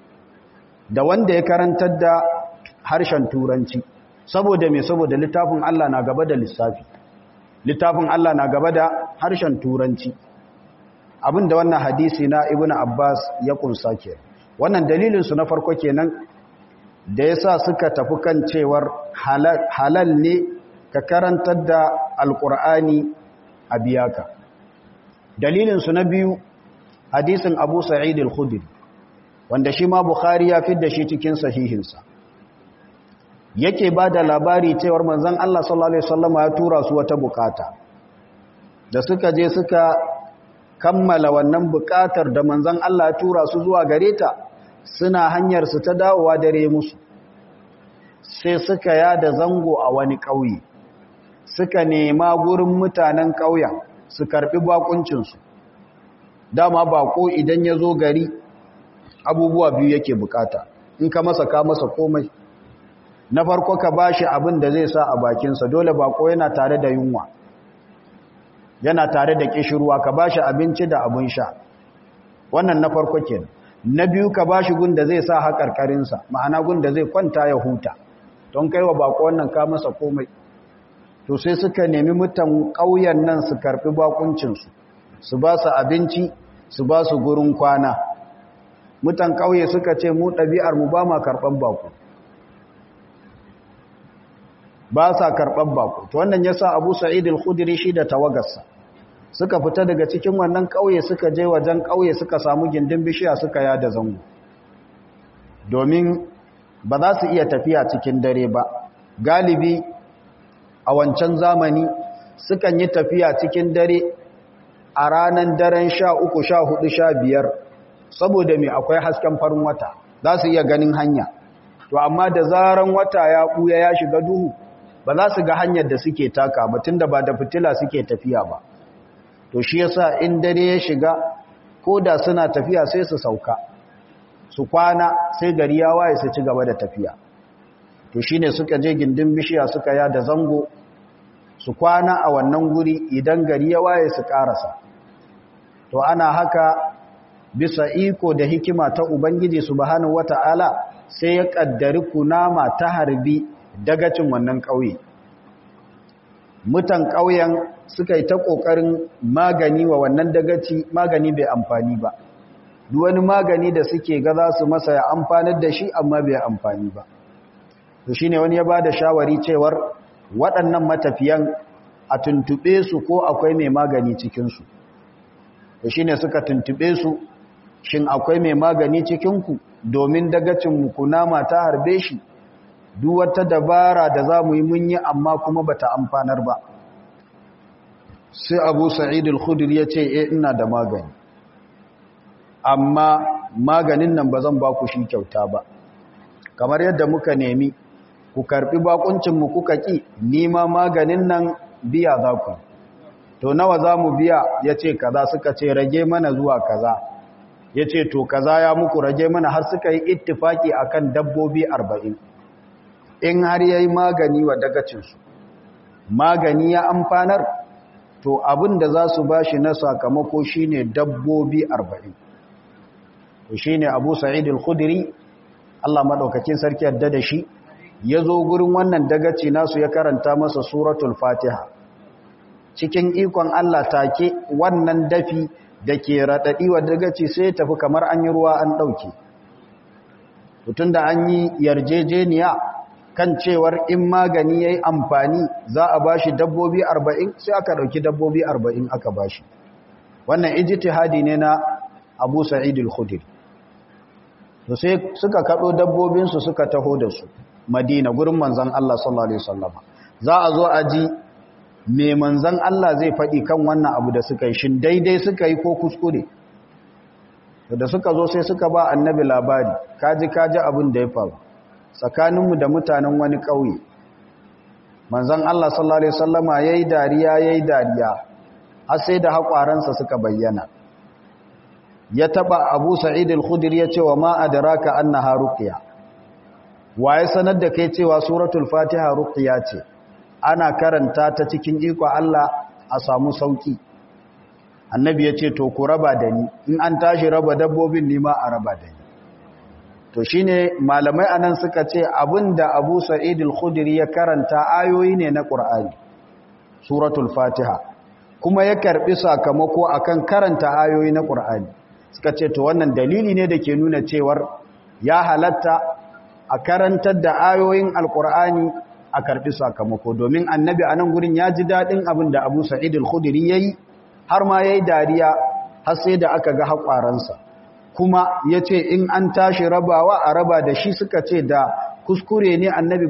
da wanda ya karantar da harshen turanci saboda me saboda littafin Allah na gaba da lissafi littafin Allah na gaba da harshen turanci abinda wannan hadisi na ibn Abbas ya kunsa ke wannan dalilin su na farko kenan da yasa suka tafi kan cewar halal ne ka karantar da alqur'ani a biyaka dalilin su na biyu hadisin Abu Sa'id al-Khudri wanda shi ma Bukhari ya fidda shi cikin sahihinsa yake ba da labari cewar manzan Allah sallallahu Alaihi wasallama ya tura su wata bukata da suka je suka kammala wannan bukatar da manzan Allah ya tura su zuwa gare ta suna hanyar su ta dawowa dare musu sai suka yada zango a wani ƙauye suka nema gurin mutanen ƙauyen su karɓi bakuncinsu dama bako idan ya zo gari abubuwa biyu yake bukata in ka masa ka masa komai na farko ka bashi abin da zai sa a bakinsa dole bako yana tare da yunwa yana tare da kishirwa ka bashi abinci da abin sha wannan na farko kenan na biyu ka bashi gun da zai sa haƙarƙarinsa ma'ana gun da zai kwanta ya huta don kai wa bako wannan ka masa komai to sai suka nemi mutan ƙauyen nan su karɓi bakuncinsu su ba su abinci su ba su gurin kwana mutan ƙauye suka ce mu ɗabi'ar mu ba ma karɓar bako ba sa karɓar bako to wannan ya sa abu sa'id al-khudri shi da tawagarsa suka fita daga cikin wannan ƙauye suka je wajen ƙauye suka samu gindin bishiya suka yada zango domin ba za su iya tafiya cikin dare ba galibi a wancan zamani sukan yi tafiya cikin dare a ranar daren sha uku sha hudu sha biyar saboda mai akwai hasken farin wata za su iya ganin hanya to amma da zaran wata ya ɓuya ya shiga duhu ba za su ga hanyar da suke taka ba tunda ba da fitila suke tafiya ba to shi yasa in dare ya shiga ko da suna tafiya sai su sauka su kwana sai gari ya waye su ci gaba da tafiya to shine suka je gindin bishiya suka ya da zango su kwana a wannan guri idan gari ya waye su karasa to ana haka bisa iko da hikima ta ubangiji subhanahu wata'ala sai ya kaddari kunama ta harbi dagacin wannan ƙauye mutan ƙauyen suka yi ta ƙoƙarin magani wa wannan dagaci magani bai amfani ba wani magani da suke ga za su masa ya amfanar da shi amma bai amfani ba to shine wani ya ba da shawari cewar waɗannan matafiyan a tuntuɓe su ko akwai mai magani cikinsu to shine suka tuntuɓe su shin akwai mai magani cikinku domin dagacin kunama ta harbe shi duk wata dabara da za mu yi mun yi amma kuma ba ta amfanar ba sai abu sa'id al-khudri ya ce e ina da magani amma maganin nan ba zan ba ku shi kyauta ba kamar yadda muka nemi ku karbi bakuncinmu kuka ki nima maganin nan biya za ku to nawa za mu biya ya ce kaza suka ce rage mana zuwa kaza ya ce to kaza ya muku rage mana har suka yi ittifaki akan dabbobi arba'in in har ya yi magani wa dagacinsu magani ya amfanar to abin da za su ba shi na sakamako shi ne dabbobi arba'in to shi ne abu sa'id al-khudiri allah maɗaukakin sarki yadda da shi ya zo gurin wannan dagaci nasu ya karanta masa suratul fatiha cikin ikon allah take wannan dafi da ke raɗaɗi wa dagaci sai tafi kamar an yi ruwa an ɗauke tun da an yi yarjejeniya kan cewar in magani ya yi amfani za a bashi dabbobi arba'in sai aka ɗauki dabbobi arba'in aka bashi wannan ijtihadi ne na abu sa'id al-khudri to sai suka kaɗo dabbobinsu suka taho da su madina gurin manzan Allah sallallahu alaihi wasallama za a zo a ji me manzan Allah zai faɗi kan wannan abu da suka yi shin daidai suka yi ko kuskure da suka zo sai suka ba annabi labari kaji kaji abin da ya faru tsakaninmu da mutanen wani ƙauye manzan Allah sallallahu Alaihi wasallama ya yi dariya ya yi dariya har sai da haƙwaransa suka bayyana ya taɓa abu sa'id al-khudir ya ce wa ma'adaraka an na haruƙiya wa ya sanar da kai cewa suratul fatiha ruƙiya ce ana karanta ta cikin iko Allah a samu sauƙi annabi ya ce to ku raba da ni in an tashi raba dabbobin nima a raba da ni to shine malamai anan suka ce abinda Abu Sa'id al-Khudri ya karanta ayoyi ne na Qur'ani suratul Fatiha kuma ya karbi sakamako akan karanta ayoyi na Qur'ani suka ce to wannan dalili ne da ke nuna cewar ya halatta a karantar da ayoyin al-Qur'ani a karbi sakamako domin annabi anan gurin ya ji dadin abinda Abu Sa'id al-Khudri yayi har ma yayi dariya har sai da aka ga hakwaransa kuma ya ce in an tashi rabawa a raba da shi suka ce da kuskure ne annabi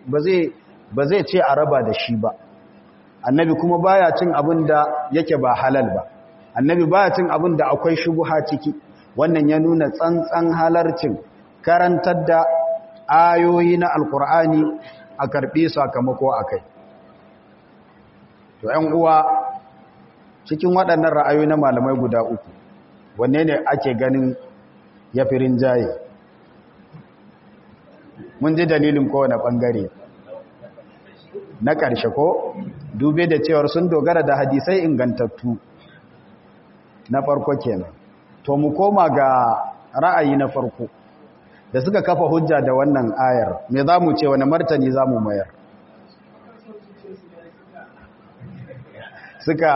ba zai ce a raba da shi ba annabi kuma baya cin abin da yake ba halal ba annabi baya cin abin da akwai shubuha ciki wannan ya nuna tsantsan halarcin karantar da ayoyi na alkur'ani a karɓi sakamako a kai to ‘yan uwa cikin waɗannan ra'ayoyi na malamai guda uku wanne ne ake ganin ya fi rinjaye mun ji dalilin kowane ɓangare na ƙarshe ko dube da cewar sun dogara da hadisai ingantattu na farko kenan to mu koma ga ra'ayi na farko da suka kafa hujja da wannan ayar me za mu ce wani martani za mu mayar suka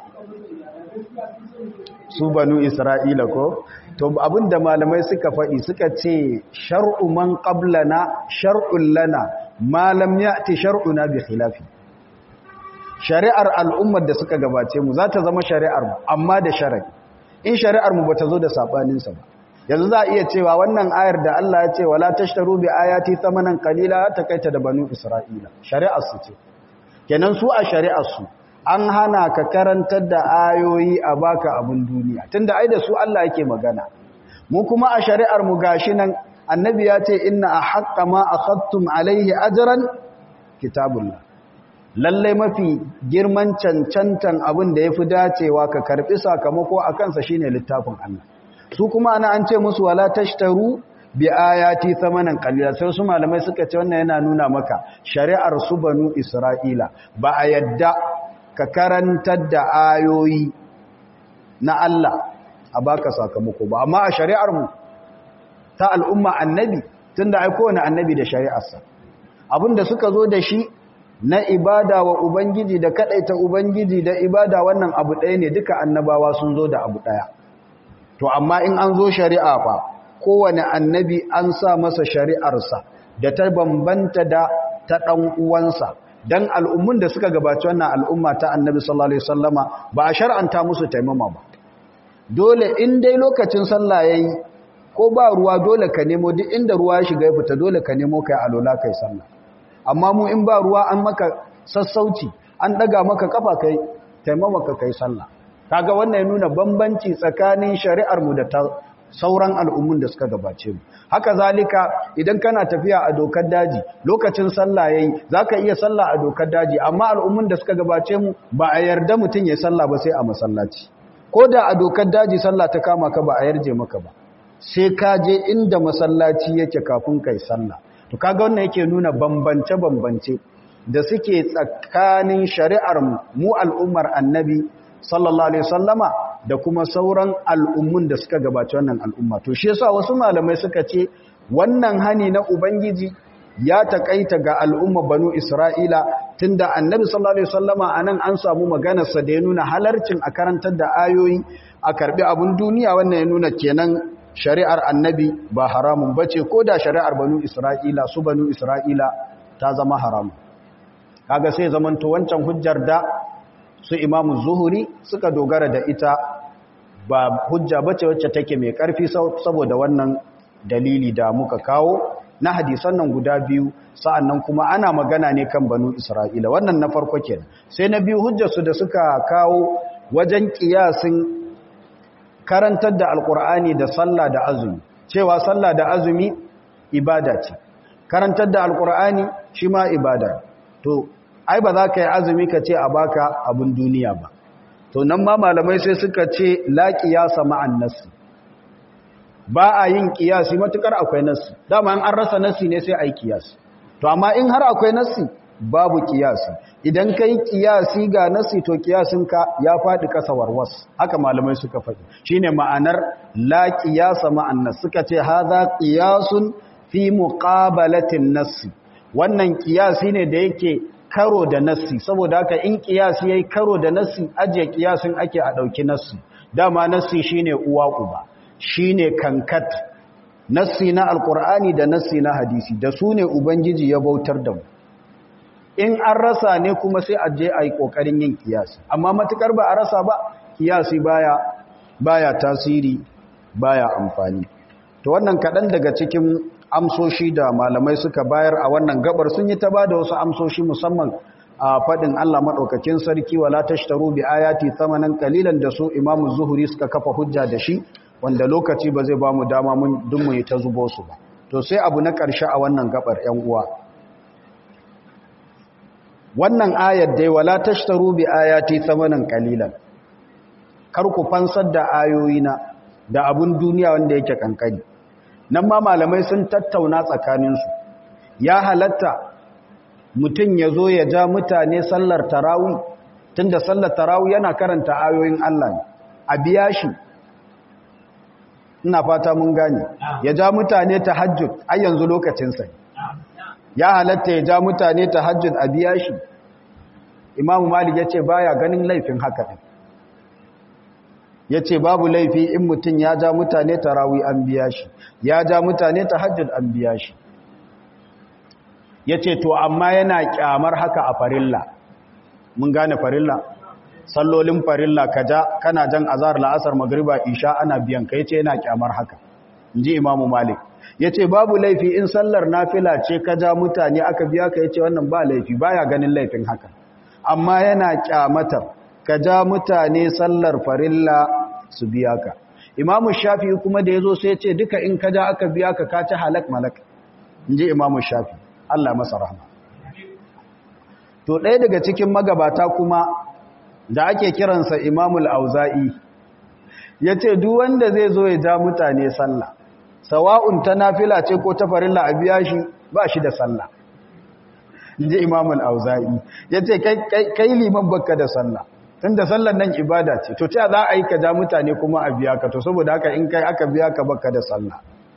su banu isra'ila ko to abinda malamai suka faɗi suka ce shar'u man qablana shar'un lana ma lam ya'ti shar'una bi khilafi shari'ar al'ummar da suka gabace mu za ta zama shari'ar mu amma da sharadi in shari'ar mu bata zo da sabanin sa ba yanzu za a iya cewa wannan ayar da Allah ya ce wala tashtaru bi ayati thamanan qalila ta kaita da banu isra'ila shari'ar su ce kenan su a shari'ar su an hana ka karantar da ayoyi a baka abin duniya tunda ai da su Allah yake magana mu kuma a shari'ar mu gashi nan annabi ya ce inna ahqqa ma akhadtum alaihi ajran kitabullah lallai mafi girman cancantan abin da yafi dacewa ka karbi sakamako a kansa shine littafin Allah su kuma ana an ce musu wala tashtaru bi ayati thamanan qalila sai su malamai suka ce wannan yana nuna maka shari'ar su banu isra'ila ba a yadda ka karantar da ayoyi na Allah a baka sakamako ba amma a shari'ar mu ta al'umma annabi tunda ai kowane annabi da shari'arsa abinda suka zo da shi na ibada wa ubangiji da kadaita ubangiji da ibada wannan abu ɗaya ne duka annabawa sun zo da abu ɗaya to amma in an zo shari'a fa kowane annabi an sa masa shari'arsa da ta bambanta da ta ɗan uwansa dan al'ummun da suka gabaci wannan al'umma ta annabi sallallahu alaihi wasallama ba a shar'anta musu taimama ba dole in dai lokacin sallah yayi ko ba ruwa dole ka nemo duk inda ruwa ya shiga ya fita dole ka nemo kai alola kai sallah amma mu in ba ruwa an maka sassauci an daga maka kafa kai taimama ka kai sallah kaga wannan ya nuna bambanci tsakanin shari'ar mu da ta sauran al'ummun da suka gabace mu haka zalika idan kana tafiya a dokar daji lokacin sallah yayi zaka iya sallah a dokar daji amma al'ummun da suka gabace mu ba a yarda mutun ya sallah ba sai a masallaci ko da a dokar daji sallah ta kama ka ba a yarje maka ba sai ka je inda masallaci yake kafin kai sallah to kaga wannan yake nuna bambance bambance da suke tsakanin shari'ar mu al'ummar annabi sallallahu alaihi wasallama da kuma sauran al'ummun da suka gabaci wannan al'umma to shi yasa wasu malamai suka ce wannan hani na ubangiji ya takaita ga al'umma banu isra'ila tunda annabi sallallahu alaihi wasallama anan an samu maganar sa da ya nuna halarcin a karantar da ayoyi a karbi abun duniya wannan ya nuna kenan shari'ar annabi ba haramun bace ko da shari'ar banu isra'ila su banu isra'ila ta zama haramun kaga sai zamanto wancan hujjar da su imamu zuhuri suka dogara da ita ba hujja bace wacce take mai karfi saboda wannan dalili da muka kawo na hadisan nan guda biyu sa'annan kuma ana magana ne kan banu isra'ila wannan na farko kenan sai na biyu hujjarsu da suka kawo wajen kiyasin karantar da alkur'ani da sallah da azumi cewa sallah da azumi ibada ce karantar da alkur'ani shi ma ibada to ai ba za ka yi azumi ka ce a baka abin duniya ba to nan ma malamai sai suka ce la qiyasa ma'an nassi ba a yin qiyasi matukar akwai nassi dama an rasa nassi ne sai ai qiyasi to amma in har akwai nassi babu qiyasi idan kai qiyasi ga nassi to qiyasin ka ya fadi kasa warwas haka malamai suka faɗi shine ma'anar la qiyasa ma'an nass suka ce hadha qiyasun fi muqabalatin nassi wannan qiyasi ne da yake karo da nassi saboda haka in kiyasi yayi karo da nassi aje kiyasin ake a dauki nassi dama nassi shine uwa uba shine kankat nassi na alqur'ani da nassi na hadisi da su ne ubangiji ya bautar da mu in an rasa ne kuma sai aje ayi kokarin yin kiyasi amma matukar ba a rasa ba kiyasi baya baya tasiri baya amfani to wannan kadan daga cikin amsoshi da malamai suka bayar a wannan gabar sun yi ta ba da wasu amsoshi musamman a faɗin Allah maɗaukakin sarki wala tashtaru bi ayati thamanan qalilan da su Imam Zuhri suka kafa hujja da shi wanda lokaci ba zai ba mu dama mun dun mu yi ta zubo su ba to sai abu na ƙarshe a wannan gabar 'yan uwa wannan ayar dai wala tashtaru bi ayati thamanan qalilan kar ku fansar da ayoyina da abun duniya wanda yake kankani nan ma malamai sun tattauna tsakaninsu ya halatta mutum ya zo ya ja mutane sallar tarawi tunda sallar tarawi yana karanta ayoyin Allah ne a biya shi ina fata mun gane ya ja mutane tahajjud ai yanzu lokacinsa ya halatta ya ja mutane tahajjud a biya shi imamu malik ya ce baya ganin laifin haka ɗin ya ce babu laifi in mutum ya ja mutane tarawi an biya shi ya ja mutane tahajjud an biya shi ya ce to amma yana kyamar haka a farilla mun gane farilla sallolin farilla ka ja kana jan azar la'asar magriba isha ana biyan ka yace yana kyamar haka inji imamu malik yace babu laifi in sallar nafila ce ka ja mutane aka biya ka yace wannan ba laifi baya ganin laifin haka amma yana kyamatar ka ja mutane sallar farilla su biya ka imamu shafi kuma da yazo sai yace duka in ka ja aka biya ka ka ci halak malak inji imamu shafi Allah masa rahma to ɗaya daga cikin magabata kuma da ake kiransa imamul auza'i ya ce duk wanda zai zo ya ja mutane sallah sawa'un ta nafila ce ko ta farilla a biya shi ba shi da sallah inji imamul auza'i ya ce kai liman baka da sallah tun da sallar nan ibada ce to ta za a yi ka ja mutane kuma a biya ka to saboda haka in kai aka biya ka baka da sallah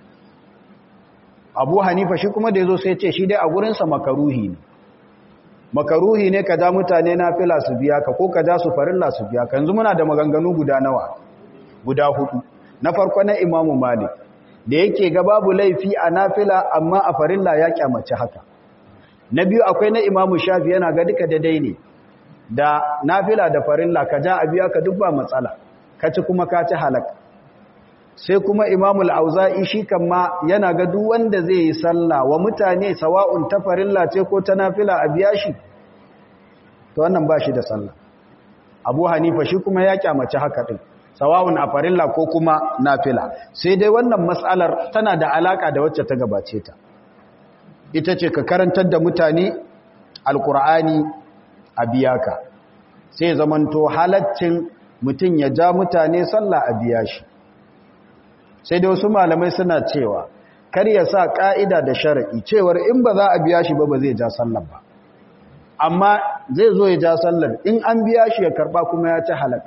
abu hanifa shi kuma da ya zo sai ce shi dai a gurinsa makaruhi ne makaruhi ne ka ja mutane na fila su biya ka ko ka ja su farilla su biya ka yanzu muna da maganganu guda nawa guda hudu na farko na imamu malik da yake ga babu laifi a nafila amma a farilla ya kyamace haka na biyu akwai na imamu shafi yana ga duka daidai ne da nafila da farilla ka ja a biya ka duk ba matsala ka ci kuma ka ci halak sai kuma imamul auza'i shi kan ma yana ga duk wanda zai yi sallah wa mutane sawa'un ta farilla ce ko ta nafila a biya shi to wannan ba shi da sallah abu hanifa shi kuma ya kyamace haka din sawa'un a farilla ko kuma nafila sai dai wannan matsalar tana da alaka da wacce ta gabace ta ita ce ka karantar da mutane alkur'ani a biya ka sai zamanto halaccin mutum ya ja mutane sallah a biya shi sai dai wasu malamai suna cewa kar ya sa ka'ida da shara'i cewar in ba za a biya shi ba ba zai ja sallar ba amma zai zo ya ja sallar in an biya shi ya karba kuma ya ci halak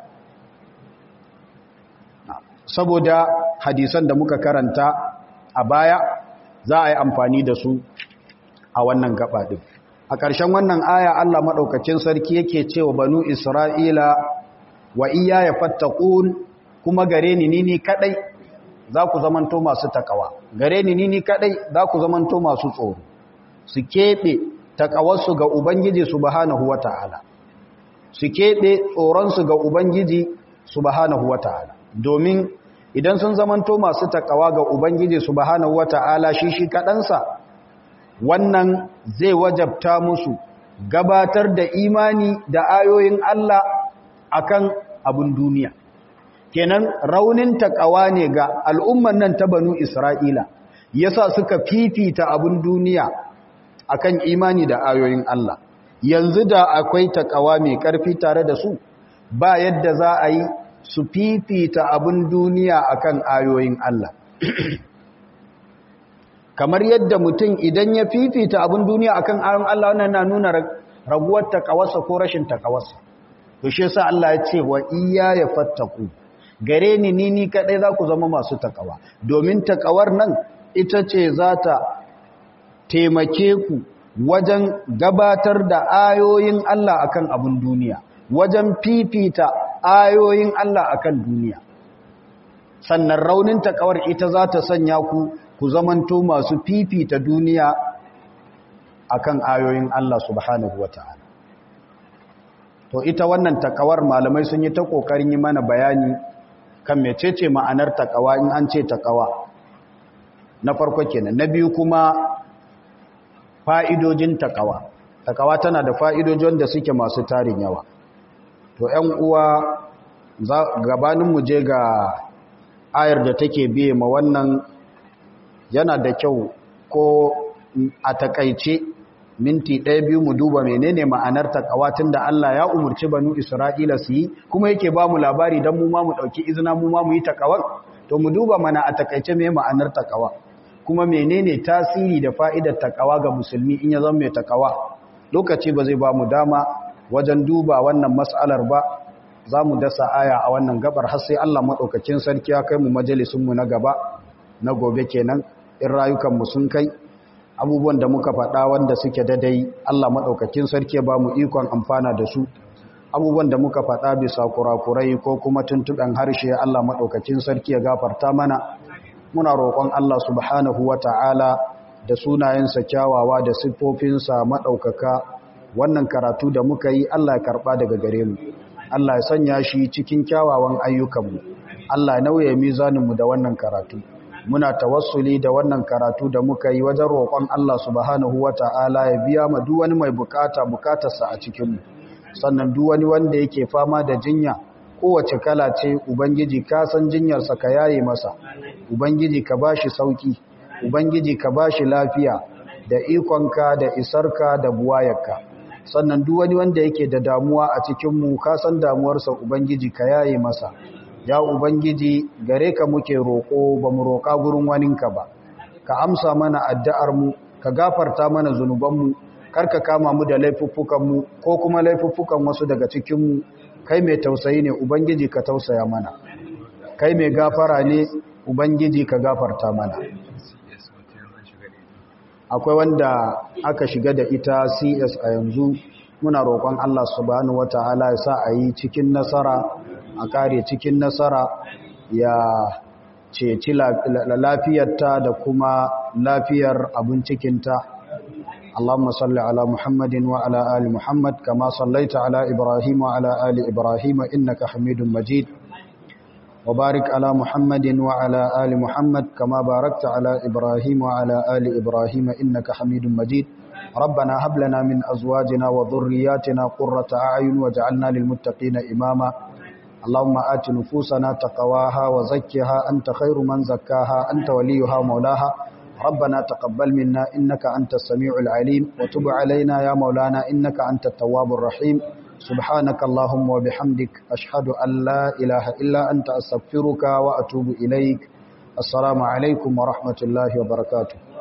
saboda hadisan da muka karanta a baya za a yi amfani da su a wannan gaba din a ƙarshen wannan aya Allah maɗaukacin sarki yake cewa banu Isra'ila wa iya ya fattakun kuma gare ni ni kaɗai za ku zamanto masu takawa gare ni ni kaɗai za ku zamanto masu tsoro su keɓe takawarsu ga Ubangiji subhanahu wa ta'ala su keɓe tsoronsu ga Ubangiji subhanahu wa ta'ala domin idan sun zamanto masu takawa ga Ubangiji subhanahu wa ta'ala shi shi kaɗansa wannan zai wajabta musu gabatar da imani da ayoyin Allah akan abin duniya kenan raunin takawa ne ga al'umman nan ta banu Isra'ila yasa suka fifita abin duniya akan imani da ayoyin Allah yanzu da akwai takawa mai ƙarfi tare da su ba yadda za a yi su fifita abin duniya akan ayoyin Allah kamar yadda mutum idan ya fifita abin duniya akan ayoyin Allah wannan na nuna raguwar takawarsa ko rashin takawarsa to shi yasa Allah ya ce wa iya ya fattaku gare ni ni ni kadai za ku zama masu takawa domin takawar nan ita ce za ta taimake ku wajen gabatar da ayoyin Allah akan abin duniya wajen fifita ayoyin Allah akan duniya sannan raunin takawar ita za ta sanya ku ku zamanto masu fifita duniya akan ayoyin Allah subhanahu wata'ala to ita wannan takawar malamai sun yi ta kokarin yi mana bayani kan mecece ma'anar takawa in an ce takawa na farko kenan na biyu kuma fa'idojin takawa takawa tana da fa'idojin da suke masu tarin yawa to ‘yan uwa gabanin mu je ga ayar da take biye ma wannan yana da kyau ko a takaice minti ɗaya biyu mu duba menene ma'anar takawa tun da Allah ya umurci banu Isra'ila su yi kuma yake ba mu labari don mu ma mu ɗauki izina mu ma mu yi takawar to mu duba mana a takaice mai ma'anar takawa kuma menene tasiri da fa'idar takawa ga musulmi in ya zama mai takawa lokaci ba zai ba mu dama wajen duba wannan mas'alar ba za mu dasa aya a wannan gabar har sai Allah maɗaukacin sarki ya kai mu majalisunmu na gaba na gobe kenan in rayukanmu sun kai abubuwan da muka faɗa wanda suke dadai Allah maɗaukakin sarki ba mu ikon amfana da su abubuwan da muka faɗa bisa kurakurai ko kuma tuntuɓen harshe Allah maɗaukakin sarki ya gafarta mana muna roƙon Allah subhanahu wa ta'ala da sunayensa kyawawa da siffofinsa maɗaukaka wannan karatu da muka yi Allah ya karɓa daga gare mu Allah ya sanya shi cikin kyawawan ayyukanmu Allah ya nauye mizaninmu da wannan karatu muna tawassuli da wannan karatu da muka yi wajen roƙon Allah subhanahu wata'ala ya biya ma duk wani mai bukata bukatarsa a cikinmu sannan duk wani wanda yake fama da jinya kowace kala ce ubangiji ka san jinyarsa ka yaye masa ubangiji ka bashi sauki ubangiji ka bashi lafiya da ikonka da isarka da buwayarka sannan duk wani wanda yake da damuwa a cikinmu ka san damuwarsa ubangiji ka yaye masa ya ubangiji gare ka muke roƙo ba mu roƙa gurin waninka ba ka amsa mana addu'armu ka gafarta mana zunubanmu kar ka kama mu da laifuffukanmu ko kuma laifuffukan wasu daga cikinmu kai mai tausayi ne ubangiji ka tausaya mana kai mai gafara ne ubangiji ka gafarta mana akwai wanda aka shiga da ita cs a yanzu muna roƙon allah subhanahu wata'ala ya sa a yi cikin nasara a kare cikin nasara ya ceci lafiyarta da kuma lafiyar abin cikinta اللهم صل على محمد وعلى آل محمد كما صليت على إبراهيم وعلى آل إبراهيم إنك حميد مجيد وبارك على محمد وعلى آل محمد كما باركت على إبراهيم وعلى آل إبراهيم إنك حميد مجيد ربنا هب لنا من أزواجنا وذرياتنا قرة أعين وجعلنا للمتقين إماما اللهم آت نفوسنا تقواها وزكها أنت خير من زكاها أنت وليها مولاها ربنا تقبل منا إنك أنت السميع العليم وتب علينا يا مولانا إنك أنت التواب الرحيم سبحانك اللهم وبحمدك أشهد أن لا إله إلا أنت أستغفرك وأتوب إليك السلام عليكم ورحمة الله وبركاته